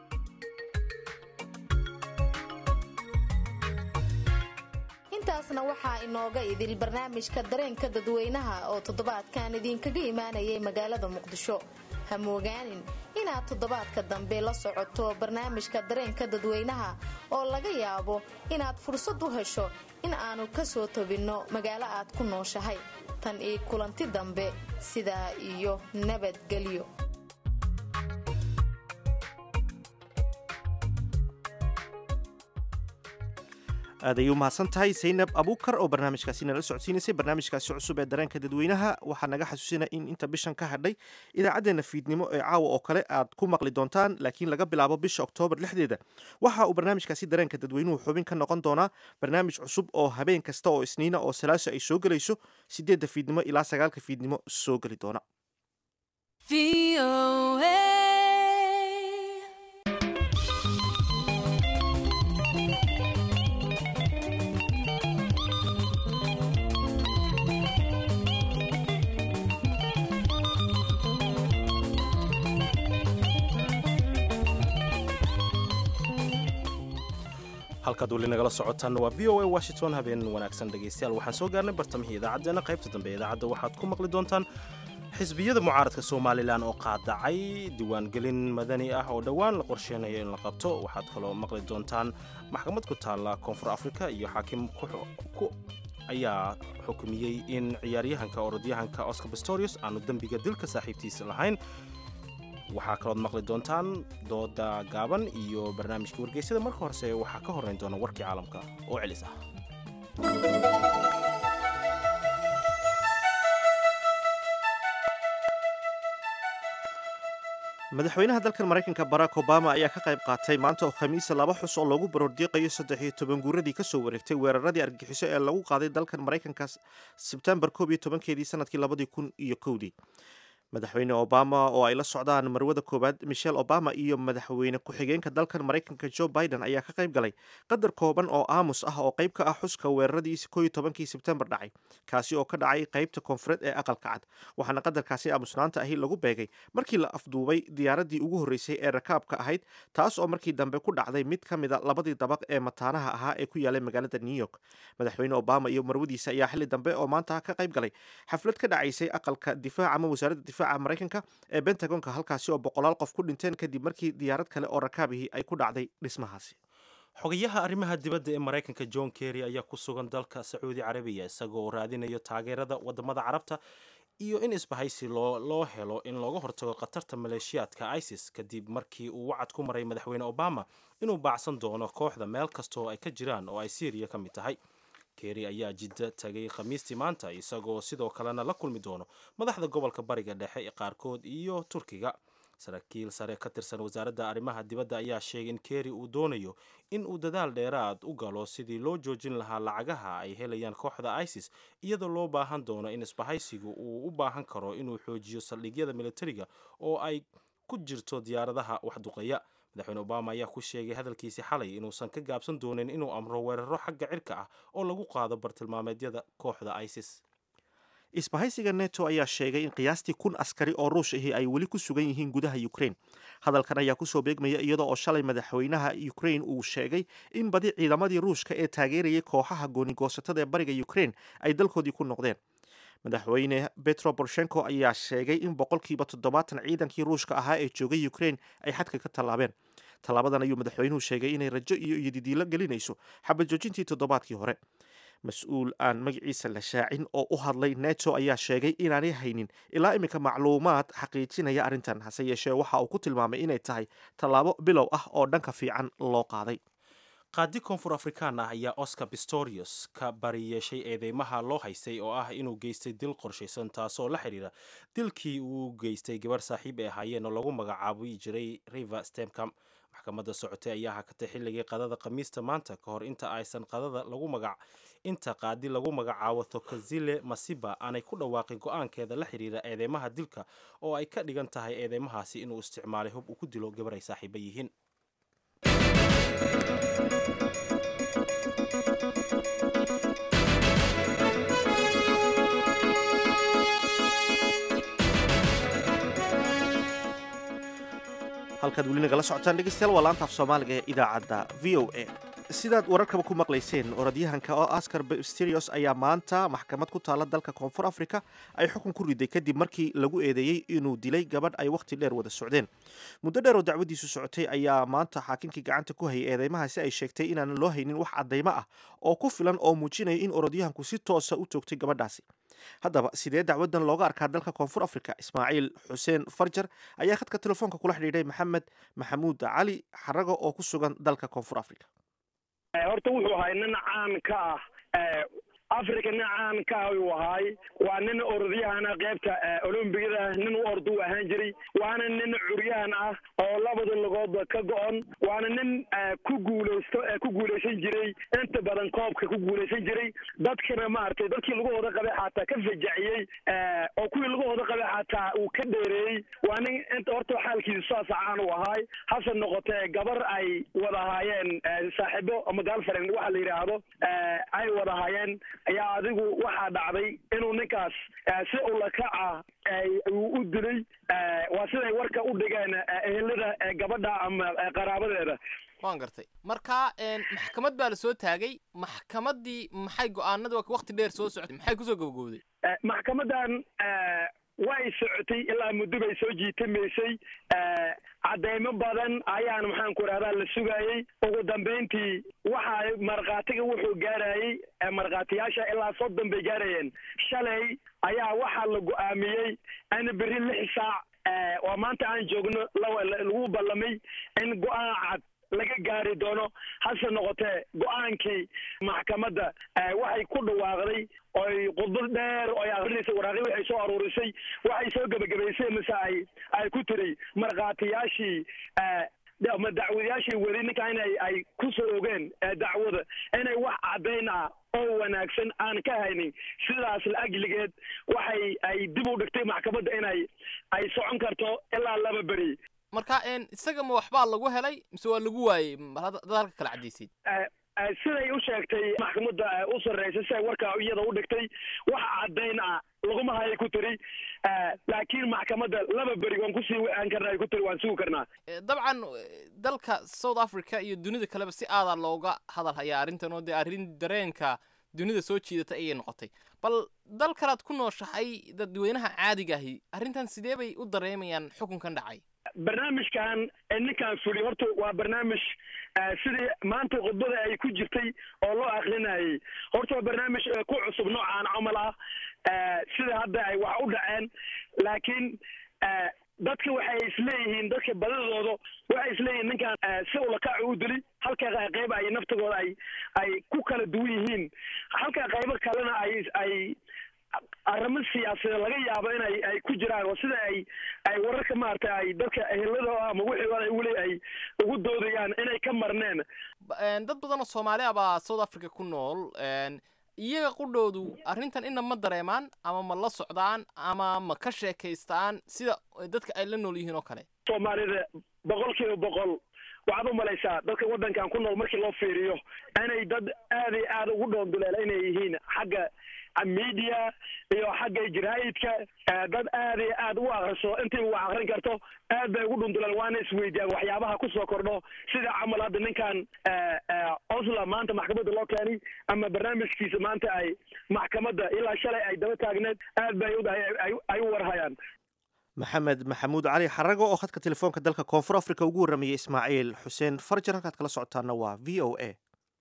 intaasna waxaa inooga idil barnaamijka dareenka dadweynaha oo toddobaadkan idinkaga imaanayay magaalada muqdisho ha moogaanin inaad toddobaadka dambe la socoto barnaamijka dareenka dadweynaha oo laga yaabo inaad fursad u hesho in aanu ka soo tobinno magaalo aad ku nooshahay tan io kulanti dambe sidaa iyo nabadgelyo aad ayay u mahadsan tahay saynab abuukar oo barnaamijkaasi nala socodsiinaysay barnaamijkaasi cusub ee dareenka dadweynaha waxaa naga xasuusinaya in inta bishan ka hadhay idaacaddeenna fiidnimo ee caawa oo kale aad ku maqli doontaan laakiin laga bilaabo bisha oktoobar lixdeeda waxa uu barnaamijkaasi dareenka dadweynuhu xubin ka noqon doonaa barnaamij cusub oo habeen kasta oo isniina oo salaaso ay soo gelayso sideedda fiidnimo ilaa sagaalka fiidnimo soo geli doona halkaad weli nagala socotaan waa v o a washington habeen wanaagsan dhegaystayaal waxaan soo gaarnay bartamihii idaacaddeena qaybta dambe ee idaacadda waxaad ku maqli doontaan xisbiyada mucaaradka somalilan oo qaadacay diiwaangelin madani ah oo dhowaan la qorsheynayo in la qabto waxaad kaloo maqli doontaan maxkamad ku taalla koonfur afrika iyo xaakim ayaa xukumiyey in ciyaaryahanka orodyahanka oscar bastorius aanu dembiga dilka saaxiibtiisa lahayn waxaa kalood maqli doontaan dooda gaaban iyo barnaamijka wargeysyada marka horese waxaa ka horrayn doona warkii caalamka oo celis ah madaxweynaha dalkan maraykanka barack obama ayaa ka qayb qaatay maanta oo khamiisa laba xus oo loogu baroordiiqayo saddex iyo toban guuradii kasoo wareegtay weeraradii argagixiso ee lagu qaaday dalkan maraykanka sebtembar koob iyo tobankeedii sanadkii labadii kun iyo kowdii madaxweyne obama oo ay la socdaan marwada koowaad michelle obama iyo madaxweyne ku-xigeenka dalkan maraykanka joe biden ayaa ka qayb galay qadar kooban oo aamus ah oo qayb ka ah xuska weeraradii kooiyo tobankii sebtembar dhacay kaasi oo ka dhacay qaybta koonfureed ee aqalka cad waxaana qadarkaasi aamusnaanta ahi lagu beegay markii la afduubay diyaaradii ugu horreysay ee rakaabka ahayd taas oo markii dambe ku dhacday mid ka mida labadii dabaq ee mataanaha ahaa ee ku yaalay magaalada new york madaxweyne obama iyo marwadiisa ayaa xilli dambe oo maanta ka qayb galay xaflad ka dhacaysay aqalka difaac ama wasaaradda difaaca maraykanka ee bentagonka halkaasi oo boqolaal qof ku dhinteen kadib markii diyaarad kale oo rakaabihii ay ku dhacday dhismahaasi xogayaha arrimaha dibadda ee maraykanka john kerry ayaa ku sugan dalka sacuudi carabiya isagoo raadinayo taageerada wadamada carabta iyo in isbahaysi loo helo in looga hortago khatarta maleeshiyaadka isis kadib markii uu wacad ku maray madaxweyne obama inuu baacsan doono kooxda meel kastaoo ay ka jiraan oo ay syriya ka mid tahay kerry ayaa jidda tagay khamiistii maanta isagoo sidoo kalena la kulmi doono madaxda gobolka bariga dhexe qaarkood iyo turkiga saraakiil sare ka tirsan wasaaradda arrimaha dibadda ayaa sheegay in kerry uu doonayo in uu dadaal dheeraad u galo sidii loo joojin lahaa lacagaha ay helayaan kooxda isis iyadoo loo baahan doono in isbahaysigu uu u baahan karo inuu xoojiyo saldhigyada militariga oo ay ku jirto diyaaradaha waxduqeeya madaxweyne obama ayaa ku sheegay hadalkiisii xalay inuusan ka gaabsan doonin inuu amro weeraro xagga cirka ah oo lagu qaado bartilmaameedyada kooxda isis isbahaysiga neto ayaa sheegay in qiyaastii kun askari oo ruush ahi ay weli ku sugan yihiin gudaha ukraine hadalkan ayaa kusoo beegmaya iyadoo oo shalay madaxweynaha ukraine uu sheegay in badi ciidamadii ruushka ee taageerayay kooxaha goonigoosatada ee bariga ukraine ay dalkoodii ku noqdeen madaxweyne betro borshenko ayaa sheegay in boqolkiiba toddobaatan ciidankii ruushka ahaa ee joogay ukraine ay xadka ka tallaabeen tallaabadan ayuu madaxweynuhu sheegay inay rajo iyo iyodidiilo gelinayso xabad joojintii toddobaadkii hore mas-uul aan magaciisa la shaacin oo u hadlay neto ayaa sheegay inaanay haynin ilaa iminka macluumaad xaqiijinaya arrintan hase yeeshee waxa uu ku tilmaamay inay tahay tallaabo bilow ah oo dhanka fiican loo qaaday qaadi koonfur afrikaan ah ayaa oscar pistorius ka bari yeeshay eedeymaha loo haystay oo ah inuu geystay dil qorshaysan taasoo la xidhiira dilkii uu geystay gabar saaxiib ay ahaayeen oo lagu magacaabi jiray river stemcam maxkamadda socotay ayaa hakatay xilligii qadada khamiista maanta ka hor inta aysan qadada lagu magac inta qaadi lagu magacaabo thokazile masiba aanay ku dhawaaqin go-aankeeda la xidhiira eedeymaha dilka oo ay ka dhigan tahay eedeymahaasi inuu isticmaalay hub uu ku dilo gabar ay saaxiiba yihiin halkaad weli nagala socotaan dhegeystayaal waa laanta af soomaaliga ee idaacadda v o a sidaad wararkaba ku maqlayseen orodyahanka oo askar sterios ayaa maanta maxkamad ku taala dalka koonfur africa ay xukun ku riday kadib markii lagu eedeeyey inuu dilay gabadh ay wakhti dheer wada socdeen muddo dheer oo dacwadiisu socotay ayaa maanta xaakinkii gacanta ku hayay eedeymahaasi ay sheegtay inaanan loo haynin wax caddaymo ah oo ku filan oo muujinaya in orodyahanku si toosa u toogtay gabadhaasi haddaba sidee dacwadan looga arkaa dalka koonfur africa ismaaciil xuseen farjar ayaa khadka telefoonka kula xidhiidhay maxamed maxamuud cali xarago oo ku sugan dalka koonfur africa horta wuxuu ahay nin caan ka ah africa nin caan ka ah uu ahaay waa nin orodyahana qaybta olombigada nin u orda u ahaan jiray waana nin curyahan ah oo labada lugoodba ka go-on waana nin ku guulaysto ku guulaysan jiray inta badan koobka ku guulaysan jiray dadkana maaragtay dadkii lugahooda qabay xataa ka fajaciyey oo kuwii lugahooda qabay xataa uu ka dheereeyey waa nin inta horta xaalkiisa saasa caan u ahaay hase noqotee gabar ay wada ahaayeen saaxiibo ama galfaren waxa la yidhaahdo ay wada ahaayeen ayaa adigu waxaa dhacday inuu ninkaas si ulakaca uu u dilay waa siday warka u dhigeen ehelada gabadha ama qaraabadeeda waan gartay marka maxkamad baa la soo taagay maxkamaddii maxay go-aanada wakti dheer soo socotay maxay kusoo gabagowday maxkamadan way socotay ilaa muddo bay soo jiitamaysay cadeymo badan ayaan maxaan ku idhahdaa la sugayey ugu dambayntii waxa markhaatiga wuxuu gaarayey markhaatiyaasha ilaa soddon bay gaarayeen shalay ayaa waxaa la go-aamiyey in beri lix saac oo maanta aan joogno lagu ballamay in go-aan cad laga gaari doono hase noqotee go-aankii maxkamadda waxay ku dhawaaqday oy khudbad dheer oy akrinaysa waraaqi waxay soo aruurisay waxay soo gebagabaysay mise ay ay ku tiri markhaatiyaashii ama dacwadayaashii weli ninka inay ay ku soo ogeen dacwada inay wax caddayn ah oo wanaagsan aan ka haynin sidaas la ajligeed waxay ay dib u dhigtay maxkamadda inay ay socon karto ilaa laba beri marka isaga ma waxbaa lagu helay mise waa lagu waayey dad halka kala cadaysid siday u sheegtay maxkamadda u sarreysa siday warkaa iyada u dhigtay wax caddayn ah laguma hayay ku tiri laakiin maxkamadda laba beri waan kusii waan karnaa ku tiri waan sugi karnaa dabcan dalka south africa iyo dunida kaleba si aadaa looga hadal hayaa arrintan oo dee arrin dareenka dunida soo jiidata ayay noqotay bal dal kalaad ku nooshahay dadweynaha caadiga ahi arrintan sidee bay u dareemayaan xukunkan dhacay barnaamijkan ninkan fuli horta waa barnaamij sidii maanta khudbada ay ku jirtay oo loo akrinayay horta waa barnaamij ku cusub noocaan camal ah sida hadda ay wax u dhaceen laakiin dadka waxay isleeyihiin dadka badidooda waxay isleeyihiin ninkan si ulakacu u dili halka qayb ay naftigooda ay ay ku kala duwan yihiin halka qaybo kalena ay ay arrimo siyaasadeed laga yaabo inay ay ku jiraan oo sida ay ay wararka maaragtay ay dadka ehelada ama wixii weli ay ugu doodayaan inay ka marneen dad badan oo soomaali ah baa south africa ku nool iyaga qudhoodu arrintan ina ma dareemaan ama ma la socdaan ama ma ka sheekaystaan sida dadka ay la nool yihiin oo kale soomaalida boqol kiiba boqol waxaad u malaysaa dadka waddankan ku nool markii loo fiiriyo inay dad aad iyo aad ugu dhoonduleela inay yihiin xagga media iyo xagga jaraa'idka dad aad iyo aad u akriso intii wax akrin karto aad bay ugu dhunduleen waana isweydiyaan waxyaabaha kusoo kordho sida camal hadda ninkan osla maanta maxkamadda loo keenay ama barnaamijkiisa maanta ay maxkamadda ilaa shalay ay daba taagneed aad bay ay u warhayaan maxamed maxamuud cali xarago oo khadka telefoonka dalka koonfur africa ugu warramayay ismaaciil xuseen farjar halkaad kala socotaana waa v o a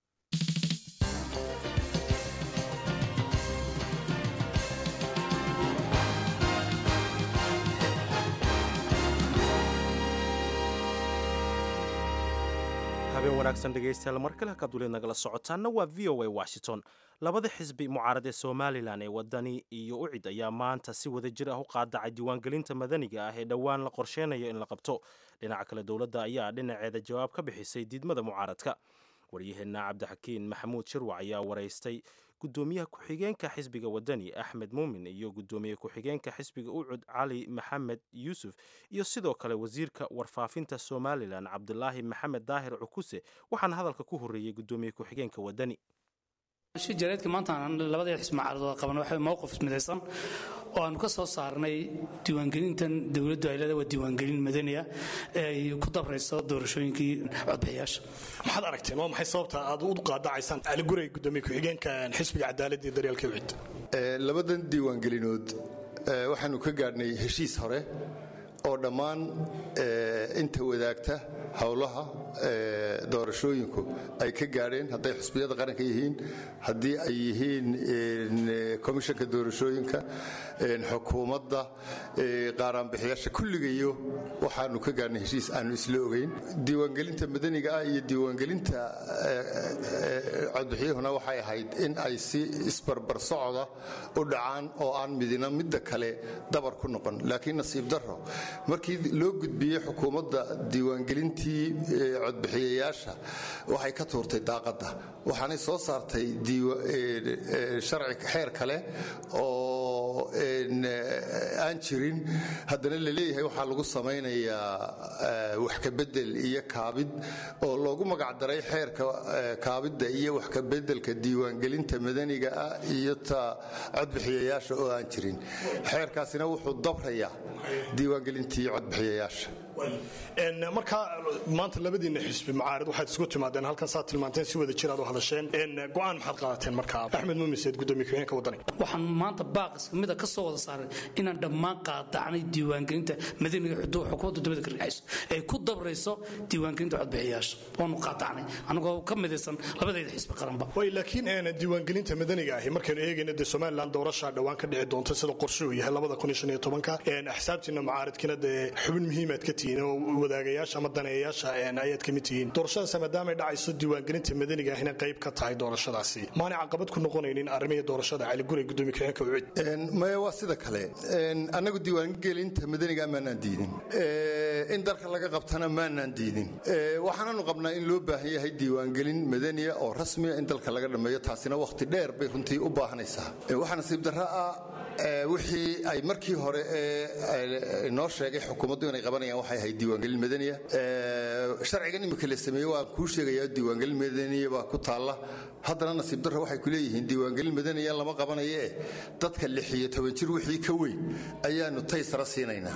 habeen wanaagsan dhegaystayaal mar kale halkaad weli nagala socotaana waa v o a washington labada xisbi mucaarad ee somalilan ee wadani iyo ucid ayaa maanta si wada jir ah u qaadacay diiwaangelinta madaniga ah ee dhowaan la qorsheynayo in la qabto dhinaca kale dowladda ayaa dhinaceeda jawaab ka bixisay diidmada mucaaradka waryaheena cabdixakiin maxamuud shirwac ayaa waraystay gudoomiyaha ku-xigeenka xisbiga wadani axmed muumin iyo gudoomiye ku-xigeenka xisbiga ucud cali maxamed yuusuf iyo sidoo kale wasiirka warfaafinta somalilan cabdulaahi maxamed daahir cukuse waxaana hadalka ku horeeyey gudoomiye ku-xigeenka wadani shi jaraydka maanta aan labada xisbi mucaaradooda qaban waxa mowqif midaysan oo aanu ka soo saarnay diiwaangelintan dowladdu ay leedahay waa diiwaangelin madaniya ee ay ku dabrayso doorashooyinkii codbixiyaasha maxaad aragteen waa maxay sababta aad u qaadacaysaan cali gurey gudoomiye ku-xigeenka xisbiga cadaaladda iyo daryeelka wicid labadan diiwaangelinood eh, waxaanu ka gaadhnay heshiis hore oo dhammaan eh, inta wadaagta howlaha eh, doorashooyinku ay ka gaadheen hadday xusbiyada qaranka yihiin haddii ay yihiin eh, komishanka doorashooyinka eh, xukuumadda eh, qaaraanbixiyaasha kulligayo waxaanu ka gaadhnay heshiis aanu isla ogeyn diiwaangelinta madaniga ah iyo diiwaangelinta eh, eh, codbixiyuhuna waxay ahayd in ay si isbarbar socda u dhacaan oo aan midina midda kale dabar ku noqon laakiin nasiib darro markii loo gudbiyey xukuumadda diiwaangelintii eh, codbixiyayaasha waxay ka tuurtay daaqadda waxaanay soo saartay diiwa- eh, eh, sharci xeer kale oo en, eh, aan jirin haddana la leeyahay waxaa lagu samaynayaa eh, wax ka bedel iyo kaabid oo loogu magacdaray xeerka eh, kaabidda iyo wax ka bedelka diiwaangelinta madaniga ah iyo ta codbixiyayaasha oo aan jirin xeerkaasina wuxuu dabrayaa diiwaangelintii codbixiyayaasha En, markaa maanta labadiina xisbi mucaarid waxaad isugu timaadeen halkan saad tilmaanteen si wada jir aad u hadasheen En, go-aan maxaad qaadateen markaa axmed muumiseed gudoomiye ku-xigeenka wadani waxaan maanta baaq isku mida ka soo wada saaray inaan dhammaan qaadacnay diiwaangelinta madaniga xudu- xukuumadda dowladda ka dhexayso ay ku dabrayso diiwaangelinta codbixiyayaasha waanu qaadacnay anagoo ka midaysan labadayda xisbi qaranba way laakiin en, diiwaangelinta madaniga ahi markaynu eegayna dee somalilan doorashaa dhowaan ka dhici doonta sida qorshuhu yahay labada kun iyo shan iyo tobanka En, axsaabtiina mucaaridkiina dee xubin muhiimaad ka tihiin oo wadaagayaasha ama daneeyayaasha en, ayaad ka mid tihiin doorashadaas maadaamay dhacayso diiwaangelinta madaniga ahina qayb ka tahay doorashadaasi maanay caqabad ku noqonaynin arrimihii doorashada cali gurey gudoomiye ku-xigeenka wicid En, maya waa sida kale En, annagu diiwaangelinta madaniga maanaan diidin Eh, in dalka laga qabtana maanaan diidin Eh, waxaananu qabnaa in loo baahan yahay diiwaangelin madaniya oo rasmiya in dalka laga dhammeeyo taasina wakhti dheer bay runtii u baahanaysaa Eh, waxaa nasiib darro ah eh, wixii ay markii hore ee eh, noo sheegay xukuumaddu inay qabanayaan waxay ahayd diiwaangelin madaniya Eh, sharcigan imika la sameeyey waan kuu sheegayaa diiwaangelin madaniya baa ku taalla haddana nasiib darro waxay ku leeyihiin diiwaangelin madaniya lama qabanayo eh dadka lix iyo toban jir wixii ka weyn ayaanu taysara siinaynaa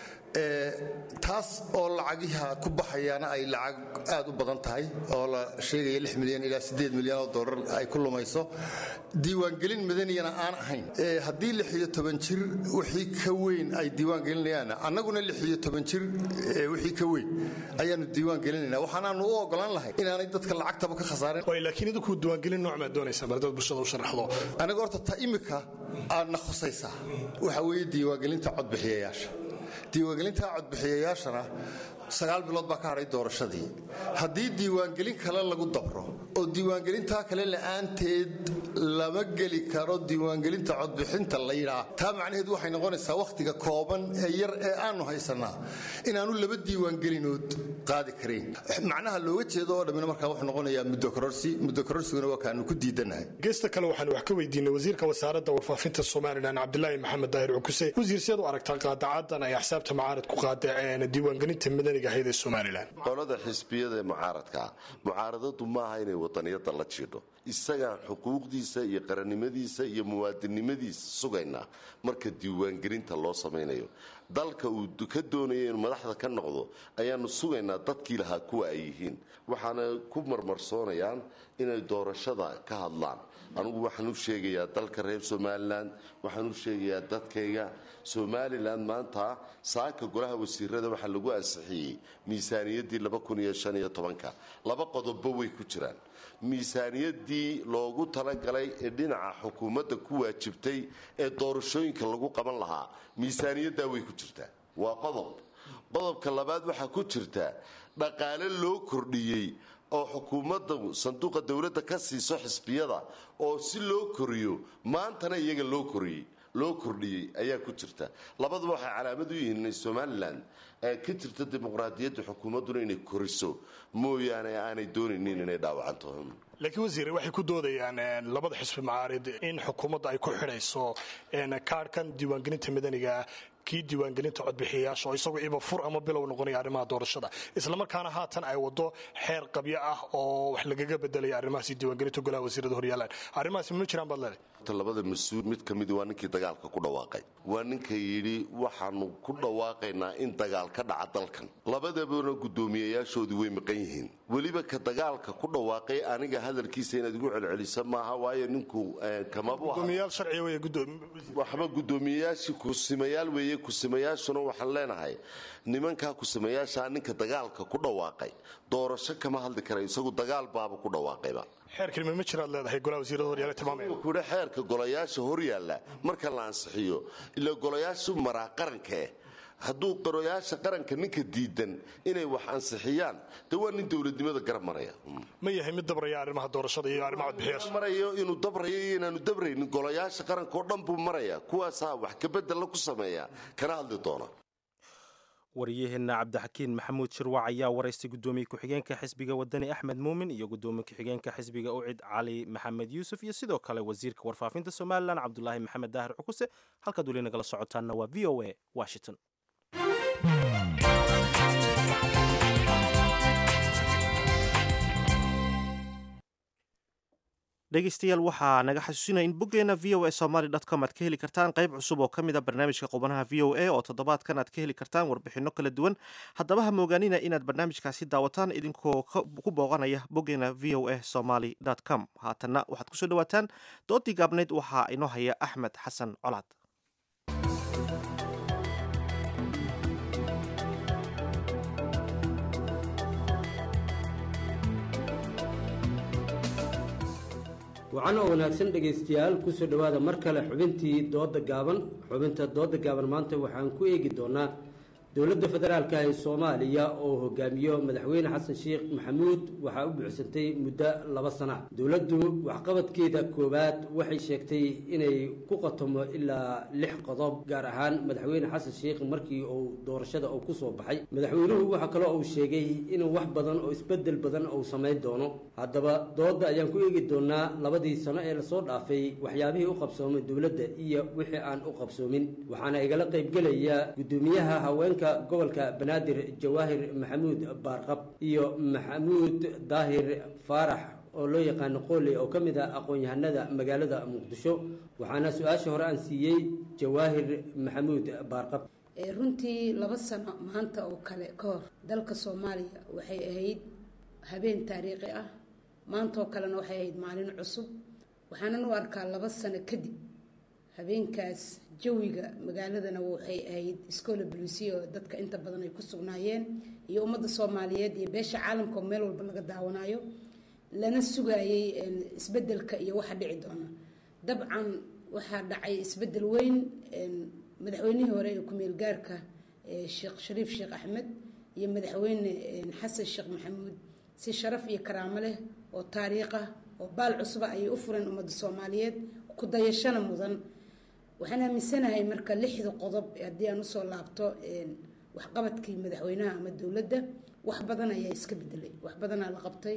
Eh, taas oo lacagiha ku baxayaana ay lacag aad u badan tahay oo la sheegaya lix milyan ilaa siddeed milyan oo dollar ay ku lumayso diiwaangelin madaniyana aan ahayn Eh, haddii lix iyo toban jir wixii ka weyn ay diiwaan gelinayaanna annaguna lix iyo toban jir eh, wixii ka weyn ayaanu diiwaan gelinayna waxaanaanu u ogolaan lahay inaanay dadka lacagtaba ka khasaarin way laakiin idinku diiwaangelin nooc maad doonaysaa bardad bulshada u sharaxdo aniga horta ta imika aadna khusaysaa waxa weeye diiwaangelinta codbixiyayaasha diiwaangelinta codbixiyayaashana sagaal bilood baa ka hadhay doorashadii haddii diiwaangelin kale lagu dabro oo diiwaangelintaa kale la'aanteed lama geli karo diiwaangelinta codbixinta la yidhaa taa macnaheedu waxay noqonaysaa wakhtiga kooban ee yar ee aanu haysanaa inaanu laba diiwaangelinood qaadi karayn macnaha looga jeedo oo dhammina markaa wuxuu noqonayaa muddo kororsi muddo kororsiguna waa kaanu ku diidanahay geesta kale waxaan wax ka weydiinay wasiirka wasaaradda warfaafinta somalilan cabdilaahi maxamed daahir cukuse wasiir siad u aragtaa qaadacadan ay axsaabta mucaarid ku qaadeen diiwaangelinta madaniga ahayd ee somalilan qolada xisbiyada ee mucaaradkaa mucaaradadu maaha inay wadaniyada la jiidho isagaan xuquuqdiisa iyo qarannimadiisa iyo muwaadinnimadiisa sugaynaa marka diiwaangelinta loo samaynayo dalka uu ka doonaya inuu madaxda ka noqdo ayaanu sugaynaa dadkii lahaa kuwa ay yihiin waxaana ku marmarsoonayaan inay doorashada ka hadlaan anugu waxaan u sheegayaa dalka reer somalilan waxaan u sheegayaa dadkayga somalilan maanta saaka golaha wasiirada waxaa lagu ansixiyey miisaaniyaddii laba qodobba way ku jiraan miisaaniyadii loogu talagalay ee dhinaca xukuumadda ku waajibtay ee doorashooyinka lagu qaban lahaa miisaaniyaddaa way ku jirtaa waa qodob qodobka labaad waxaa ku jirta dhaqaale loo kordhiyey oo xukuumadda sanduuqa dowladda ka siiso xisbiyada oo si loo koriyo maantana iyaga loo koriyey loo kordhiyey ayaa ku jirta labaduba waxay calaamad u yihiin inay somalilan ee ka jirta dimuqraadiyadda xukuumadduna inay koriso mooyaane aanay doonaynin inay dhaawacanto laakiin wasiire waxay ku doodayaan labada xisbi macaarid in xukuumadda ay ku xidhayso kaarhkan diiwaangelinta madaniga kii diiwaangelinta codbixiyayaasha oo isagu iba fur ama bilow noqonaya arrimaha doorashada islamarkaana haatan ay wado xeer qabyo ah oo wax lagaga bedelaya arrimahaasi diiwaangelinta golaha wasiirada horyaalaan arrimahaasi ma jiraan baad leedahay horta labada mas-uul mid ka midi waa ninkii dagaalka ku dhawaaqay waa ninka yidhi waxaanu ku dhawaaqaynaa in dagaal ka dhaca dalkan labadabana guddoomiyayaashoodii way maqan yihiin weliba ka dagaalka ku dhawaaqay aniga hadalkiisa inaad igu celcelisa maaha waayo ninku eh, kamabu aha gudoomiyayaal sharciga wey waxba guddoomiyayaashii kusimayaal weeye kusimayaashuna waxaan leenahay nimankaa kusimayaashaa ninka dagaalka ku dhawaaqay doorasho kama hadli kara isagu dagaal baaba ku dhawaaqayba xeerkalima ma jiraad leedahay golaha wasiirada horyaala tilmaamaya kuhi xeerka golayaasha horyaalla marka la ansixiyo ilaa golayaashu maraa qaranka eh hadduu golayaasha qaranka ninka diidan inay wax ansixiyaan dee waa nin dowladnimada garab maraya ma yahay mid dabraya arrimaha doorashada iyo arrimaha codbixiyaasha marayo inuu dabrayo iyo inaanu dabraynin golayaasha qaranka oo dhan buu maraya kuwaasaa wax kabedella ku sameeya kana hadli doona waryaheena cabdixakiin maxamuud shirwac ayaa waraystay gudoomiye ku-xigeenka xisbiga wadani axmed muumin iyo gudoomiye ku-xigeenka xisbiga ucid cali maxamed yuusuf iyo sidoo kale wasiirka warfaafinta somalilan cabdulaahi maxamed daahir cukuse halkaad weli nagala socotaanna waa v o a washington dhegeystayaal waxaa naga xasuusinaya in boggeena v o a somaly com aad ka heli kartaan qayb cusub oo ka mid a barnaamijka qubanaha v o a oo toddobaadkan aad ka heli kartaan warbixinno kala duwan haddaba ha moogaanina inaad barnaamijkaasi daawataan idinkoo ku booqanaya boggeena v o a somaly com haatanna waxaad kusoo dhawaataan doodii gaabnayd waxaa inoo haya axmed xasan colaad wacan oo wanaagsan dhegaystayaal kusoo dhowaada mar kale xubintii dooda gaaban xubinta dooda gaaban maanta waxaan ku eegi doonaa dowladda federaalka ee soomaaliya oo hogaamiyo madaxweyne xasan sheekh maxamuud waxaa u buuxsantay muddo laba sana dowladdu waxqabadkeeda koowaad waxay sheegtay inay ku qatomo ilaa lix qodob gaar ahaan madaxweyne xasan sheekh markii uu doorashada uu kusoo baxay madaxweynuhu waxaa kaloo uu sheegay inuu wax badan oo isbedel badan uu samayn doono haddaba dooda ayaan ku eegi doonaa labadii sano ee lasoo dhaafay waxyaabihii u qabsoomay dowladda iyo wixii aan u qabsoomin waxaana igala qaybgelaya gudoomiyaha haweenka gobolka banaadir jawaahir maxamuud baarqab iyo maxamuud daahir faarax oo loo yaqaano qooley oo ka mid ah aqoon-yahanada magaalada muqdisho waxaana su-aasha hore aan siiyey jawaahir maxamuud baarqab runtii laba sano maanta oo kale ka hor dalka soomaaliya waxay ahayd habeen taariikhi ah maantaoo kalena waxay ahayd maalin cusub waxaanan u arkaa laba sano kadib habeenkaas jawiga magaaladana waxay ahayd iskoola bulisiya oo dadka inta badan ay ku sugnaayeen iyo ummadda soomaaliyeed iyo beesha caalamka oo meel walba laga daawanayo lana sugayay isbedelka iyo waxa dhici doona dabcan waxaa dhacay isbedel weyn madaxweynihii hore ee ku-meel gaarka sheekh shariif sheekh axmed iyo madaxweyne xasan sheekh maxamuud si sharaf iyo karaamo leh oo taariikh ah oo baal cusuba ayay u fureen ummadda soomaaliyeed ku dayashana mudan waxaan aaminsanahay marka lixda qodob haddii aan usoo laabto waxqabadkii madaxweynaha ama dowladda wax badan ayaa iska bedelay wax badanaa la qabtay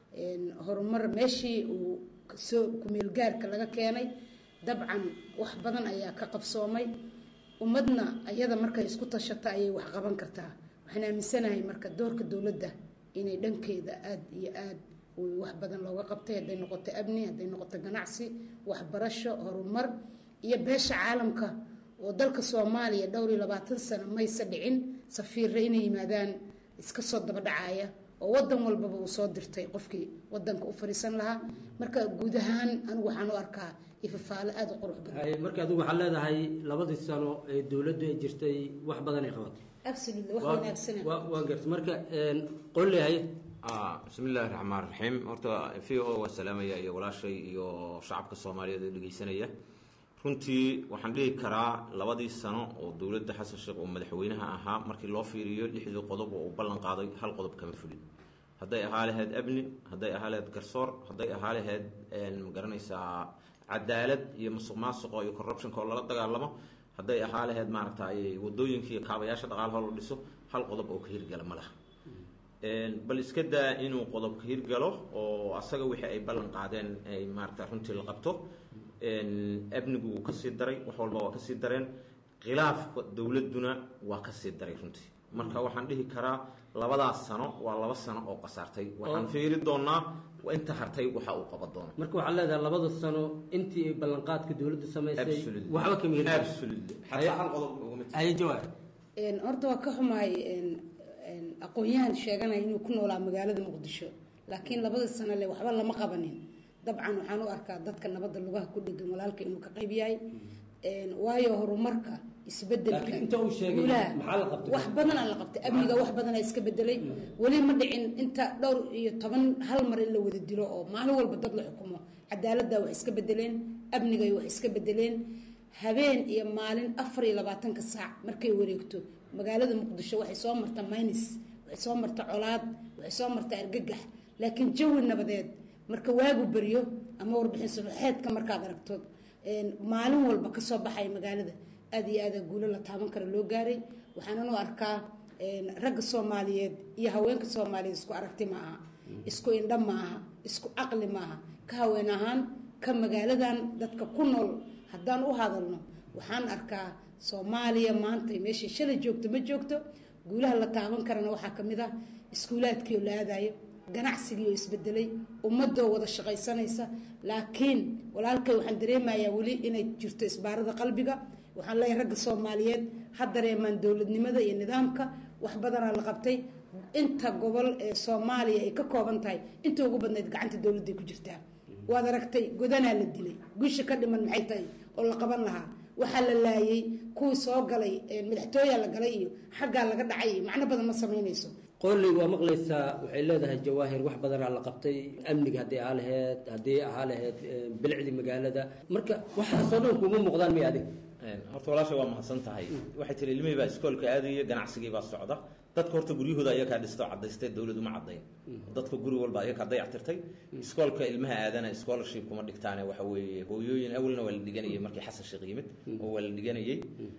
horumar meeshii uu soo kumeelgaarka laga keenay dabcan wax badan ayaa ka qabsoomay ummadna ayada markay isku tashato ayay wax qaban kartaa waxaan aaminsanahay marka doorka dowladda inay dhankeeda aada iyo aada wax badan looga qabtay hadday noqoto amni hadday noqoto ganacsi waxbarasho horumar iyo beesha caalamka oo dalka soomaaliya dhowr iyo labaatan sano mayse dhicin safiirre inay yimaadaan iska soo daba dhacaya oo wadan walbaba uu soo dirtay qofkii wadanka u fariisan lahaa marka guud ahaan anigu waxaan u arkaa ifafaalo aada u qurux badan marka adigu waxaad leedahay labadii sano ee dowladdu ay jirtay wax badan ay qabatay absolutely wax wanaagsan waa garta marka qollehay bismi illaahi raxmaan raxiim horta v o waa salaamaya iyo walaashay iyo shacabka soomaaliyeed ee dhegeysanaya runtii waxaan dhihi karaa labadii sano oo dowladda xasan sheekh oo madaxweynaha ahaa markii loo fiiriyo lixdii qodob oo uu ballan qaaday hal qodob kama fulin hadday ahaa lahayd amni hadday ahaa lahayd garsoor hadday ahaa lahayd magaranaysaa cadaalad iyo musuq maasuqa iyo corruptionka oo lala dagaalamo hadday ahaa lahayd maaragtay wadooyinka iyo kaabayaasha dhaqaalaha loo dhiso hal qodob oo ka hirgala ma laha bal iska daa inuu qodobka hirgalo oo asaga wixii ay ballan qaadeen ay maarata runtii la qabto amnigu wuu kasii daray wax walba waa kasii dareen khilaafka dowladduna waa ka sii daray runtii marka waxaan dhihi karaa labadaas sano waa laba sano oo qasaartay waxaan Oo- fiiri doonaa inta hartay waxa uu qaban doono marka waxaa leedahay labada sano intii ay ballanqaadka dowladda samaysay Absolutely. waxba kama heli karto. Absolutely. Xataa hal qodob ugama tegin. Aye, jawaab Een, horta waa ka xumahay een, een, aqoon-yahan sheeganaya inuu ku noolaa magaalada muqdisho laakiin labada sano le waxba lama qabanin dabcan waxaan u arkaa dadka nabadda lugaha ku dhegan walaalka inuu ka qayb yahay Een, waayo horumarka isbedelka Laakiin inta uu sheegay, guulaha, maxaa la qabtay? wax badan aa la qabtay amniga wax badan aa iska bedelay weli ma dhicin inta dhowr iyo toban hal mar in la wada dilo oo maalin walba dad la xukumo cadaaladda wax iska bedeleen amnigay wax iska bedeleen habeen iyo maalin afar iyo labaatanka saac markay wareegto magaalada muqdisho waxay soo marta maynis waxay soo marta colaad waxay soo marta argagax laakiin jawi nabadeed marka waagu beryo ama warbixin subaxeedka markaad aragto een, maalin walba kasoo baxaya magaalada aad iyo aada guulo la taaban kara loo gaaray waxaanan u arkaa een, ragga soomaaliyeed iyo haweenka soomaaliyeed isku aragti ma aha isku indha ma aha isku caqli ma aha ka haween ahaan ka magaaladan dadka ku nool haddaan u hadalno waxaan arkaa soomaaliya maanta meeshay shalay joogto ma joogto guulaha la taaban karana waxaa ka mid ah iskuulaadkii oo la aadayo ganacsigii oo isbedelay ummadoo wada shaqaysanaysa laakiin walaalkay waxaan dareemayaa weli inay jirto isbaarada qalbiga waxaan leeyahay ragga soomaaliyeed ha dareemaan dowladnimada iyo nidaamka wax badanaa la qabtay inta gobol ee soomaaliya ay ka kooban tahay inta ugu badnayd gacanta dowladday ku jirtaa waad aragtay godanaa la dilay guusha ka dhiman maxay tahay oo la qaban lahaa waxaa la laayay kuwii soo galay ee madaxtooyaa la galay iyo xaggaa laga dhacay iyo macno badan ma samaynayso qooley waa maqlaysaa waxay leedahay jawaahir wax badanaa la qabtay amniga haddii ahaa laheyd haddii ahaa laheyd eh, bilicdii magaalada marka waxaasoo dhan kuma muuqdaan miya adig Een, horta walaashay waa mahadsan tahay waxay tiri ilmihii baa iskoolka aadaya ganacsigii baa socda dadka horta guryahooda ayakaa dhistoo cadaystay dowladu ma cadayn dadka guri walba ayakaa dayactirtay iskoolka ilmaha aadana scholarship kuma dhigtaane waxa weeye hooyooyin awalna waa la dhiganayay markii xasan sheekh yimid oo waa la dhiganayay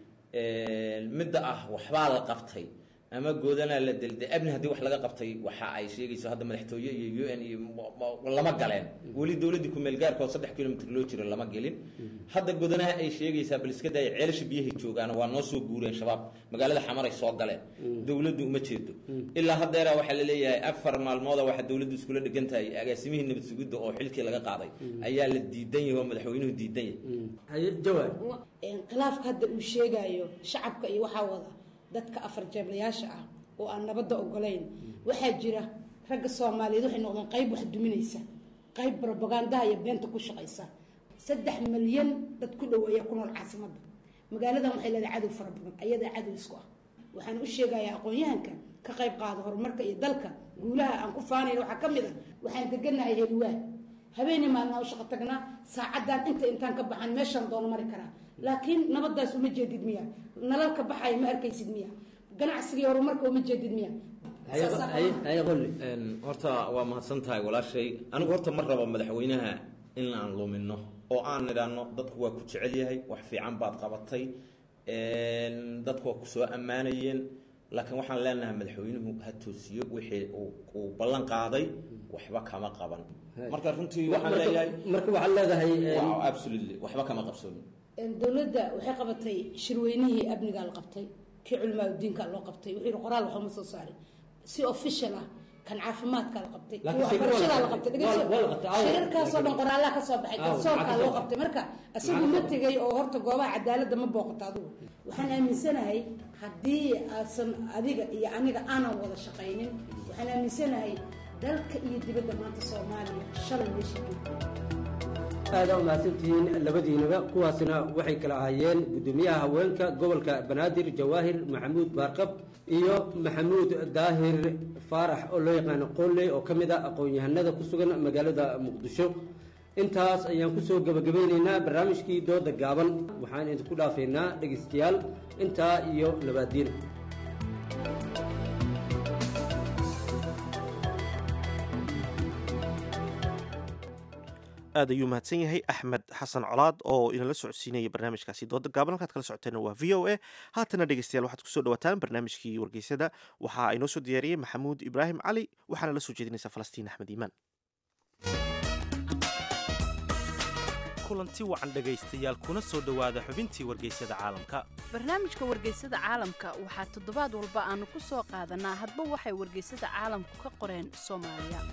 Een, midda ah waxbaa la qabtay ama goodanaa la delday abni haddii wax laga qabtay waxa ay sheegayso hadda madaxtooye iyo u n iyo ma- ma- lama galeen weli dowladdii kumeel gaarka oo saddex kilomitr loo jiro lama gelin hadda godanaha ay sheegaysaa bal iska daaya ceelasha biyahay joogaan waa noo soo guureen shabaab magaalada xamaray soo galeen dowladdu uma jeedo ilaa haddeera waxaa la leeyahay afar maalmooda waxaa dowladdu iskula dhegan tahay agaasimihii nabad sugidda oo xilkii laga qaaday ayaa la diidan yahay oo madaxweynuhu diidan yahay jawaab Een, khilaafka hadda uu sheegayo shacabka iyo waxaa wada dadka afar jeeblayaasha ah oo aan nabadda ogolayn waxaa jira ragga soomaaliyeed waxay noqdeen qayb wax duminaysa qayb propagandaha iyo beenta ku shaqaysa saddex milyan dad ku dhow ayaa ku nool caasimadda magaaladan waxay leedahay cadow fara badan ayadaa cadow isku ah waxaan u sheegayaa aqoon-yahanka ka qayb qaada horumarka iyo dalka guulaha aan ku faanayna waxaa ka mid ah waxaan deganahay heliwaa habeenii maalnaa u shaqo tagnaa saacaddan inta intaan ka baxan meeshaan doono mari karaa laakiin nabadaas uma jeedid miya nalalka baxaya ma arkaysid miya ganacsigii horumarka uma jeedid miya Een, horta waa mahadsan tahay walaashay anigu horta ma rabo madaxweynaha in aan lumino oo aan nidhaahno dadku waa ku jecel yahay wax fiican baad qabatay een, dadku waa ku soo ammaanayeen laakiin waxaan leenahay madaxweynuhu ha toosiyo wixii uu- uu ballan qaaday waxba kama qaban marka runtii waxaan Marka- leeyahay marka waxaad leedahay een, Wow, absolutely waxba kama qabsoomin Een, dowladda waxay qabatay shirweynihii amnigaa la qabtay kii culimaa diinka loo qabtay wuxuu yihi qoraal waxuma soo saarin si official ah kan caafimaadka la qabtay kii Laakiin shirka waxbarashadaa waa la la la qabtay qabtay. Waa- waa la qabtay. Aawo. shirarkaasoo dhan qoraalaa kasoo baxay Aawo, garsoorkaa maxaa loo kasoo qabtay marka isagu Maxaa ma kasoo tegay oo horta goobaha cadaaladda ma booqato adigu waxaan aaminsanahay haddii aasan adiga iyo aniga aanan wada shaqaynin waxaan aaminsanahay dalka iyo dibadda maanta soomaaliya shalay meesha joogto aada u mahadsantihiin labadiinaba kuwaasina waxay kala ahaayeen gudoomiyaha haweenka gobolka banaadir jawaahir maxamuud baarqab iyo maxamuud daahir faarax oo loo yaqaano qooley oo ka mid ah aqoon-yahanada ku sugan magaalada muqdisho intaas ayaan kusoo gebagabeyneynaa barnaamijkii dooda gaaban waxaan idinku dhaafaynaa dhegeystayaal intaa iyo nabaadiin aad ayuu mahadsan yahay axmed xasan colaad oo inala socodsiinaya barnaamijkaasi dooda gaaban halkaad kala socoteena waa v o a haatana dhegeystayaal waxaad kusoo dhawaataan barnaamijkii wargeysada waxaa inoo soo diyaariyey maxamuud ibraahim cali waxaana la soo jeedinaysaa falastiin axmed iimaan kulanti wacan dhegaystayaal kuna soo dhowaada xubintii wargeysyada caalamka barnaamijka wargeysada caalamka waxaa toddobaad walba aanu ku soo qaadanaa hadba waxay wargeysada caalamku ka qoreen soomaaliya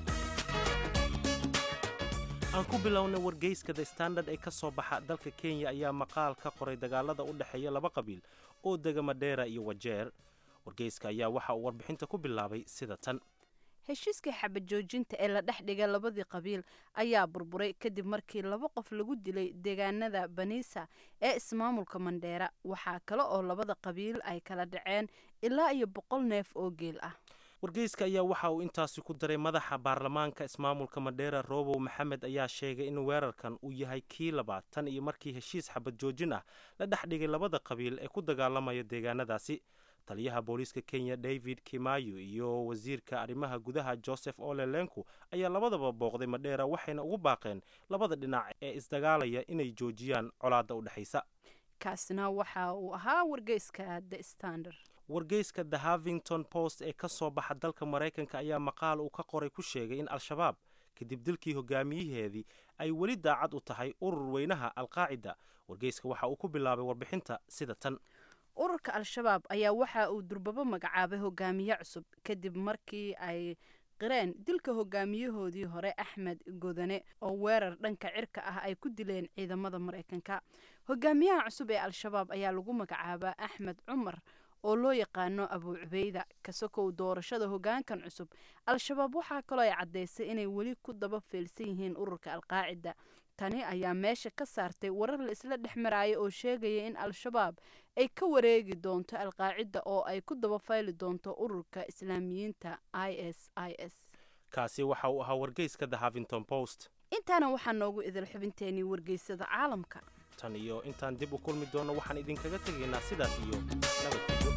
aan ku bilownay wargeyska the standard ee ka soo baxa dalka kenya ayaa maqaal ka qoray dagaalada u dhexeeya laba qabiil oo dega madheera iyo wajeer wargeyska ayaa waxa uu warbixinta ku bilaabay sida tan heshiiskii xabad joojinta ee la dhex dhigay labadii qabiil ayaa burburay kadib markii laba qof lagu dilay deegaanada baniisa ee ismaamulka mandheera waxaa kale oo labada qabiil ay kala dhaceen ilaa iyo boqol neef oo geel ah wargeyska ayaa waxa uu intaasi ku daray madaxa baarlamaanka ismaamulka madheera roobow maxamed ayaa sheegay in weerarkan uu yahay kii labaad tan iyo markii heshiis xabad joojin ah la dhex dhigay labada qabiil ee ku dagaalamaya deegaanadaasi taliyaha booliiska kenya david kimayu iyo wasiirka arrimaha gudaha joseph olelenku ayaa labadaba booqday madheera waxayna ugu baaqeen labada dhinac ee isdagaalaya inay joojiyaan colaadda u dhexaysa kaasina waxa uu ahaa wargeyska the standard wargeyska the havington post ee ka soo baxa dalka maraykanka ayaa maqaal uu ka qoray ku sheegay in al-shabaab kadib dilkii hogaamiyaheedii ay weli daacad u tahay urur weynaha alqaacida wargeyska waxa uu ku bilaabay warbixinta sida tan ururka al-shabaab ayaa waxa uu durbabo magacaabay hogaamiye cusub kadib markii ay qireen dilka hogaamiyahoodii hore axmed godane oo weerar dhanka cirka ah ay ku dileen ciidamada maraykanka hogaamiyaha cusub ee al-shabaab ayaa lagu magacaabaa axmed cumar oo loo yaqaano abuu cubeyda kasakow doorashada hogaankan cusub al-shabaab waxaa kaloo ay caddaysay inay weli ku daba feelsan yihiin ururka alqaacida tani ayaa meesha ka saartay warar la isla dhex maraayo oo sheegaya in al-shabaab ay ka wareegi doonto alqaacida oo ay ku daba fayli doonto ururka islaamiyiinta i s i s kaasi waxa uu ahaa wargeyska the havington post intaana waxaa noogu idil xubinteenii wargeysada caalamka tan iyo intaan dib u kulmi doonno waxaan idinkaga tegaynaa sidaas iyo nabadgelyo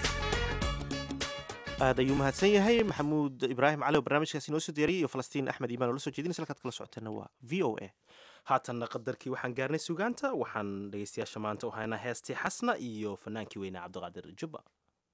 aad ayuu mahadsan yahay maxamuud ibraahim cali oo barnaamijkaasi noo soo diyaariyay iyo falastiin axmed iimaan oo la soo jeedinaysa halkaad kala socoteena waa v o a haatanna qadarkii waxaan gaarnay sugaanta waxaan dhegaystayaasha maanta u haynaa heestii xasna iyo fanaankii weyne cabdiqaadir jubba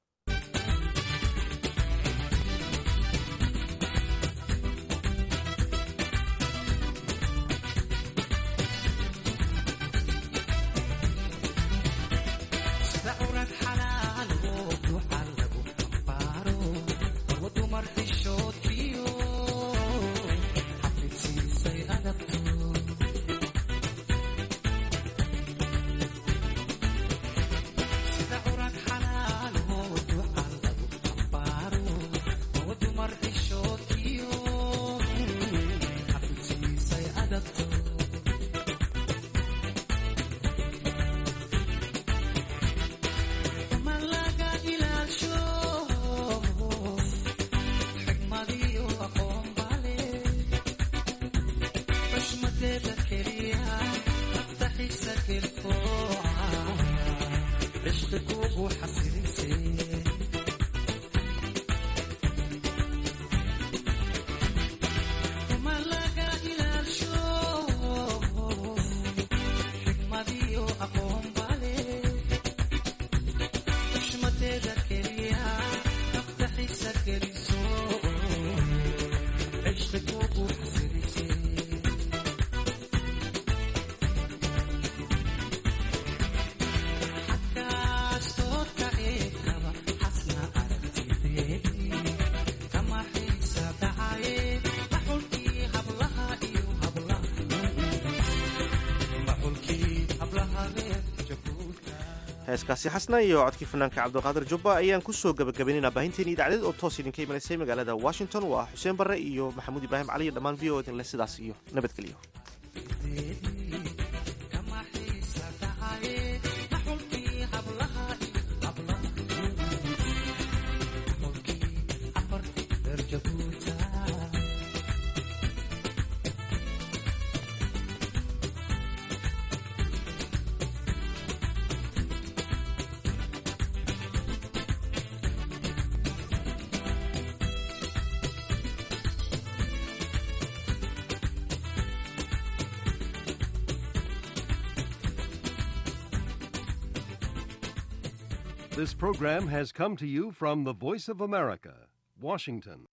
heeskaasi xasna iyo codkii fanaanka cabdiqaadir jubba ayaan kusoo gabagabaynaynaa baahinteeni idaacadeed oo toos idinka imanaysay magaalada washington waa xuseen barre iyo maxamuud ibraahim cali iyo dhammaan v o dinle sidaas iyo nabadgelyo This program has come to you from the Voice of America, Washington.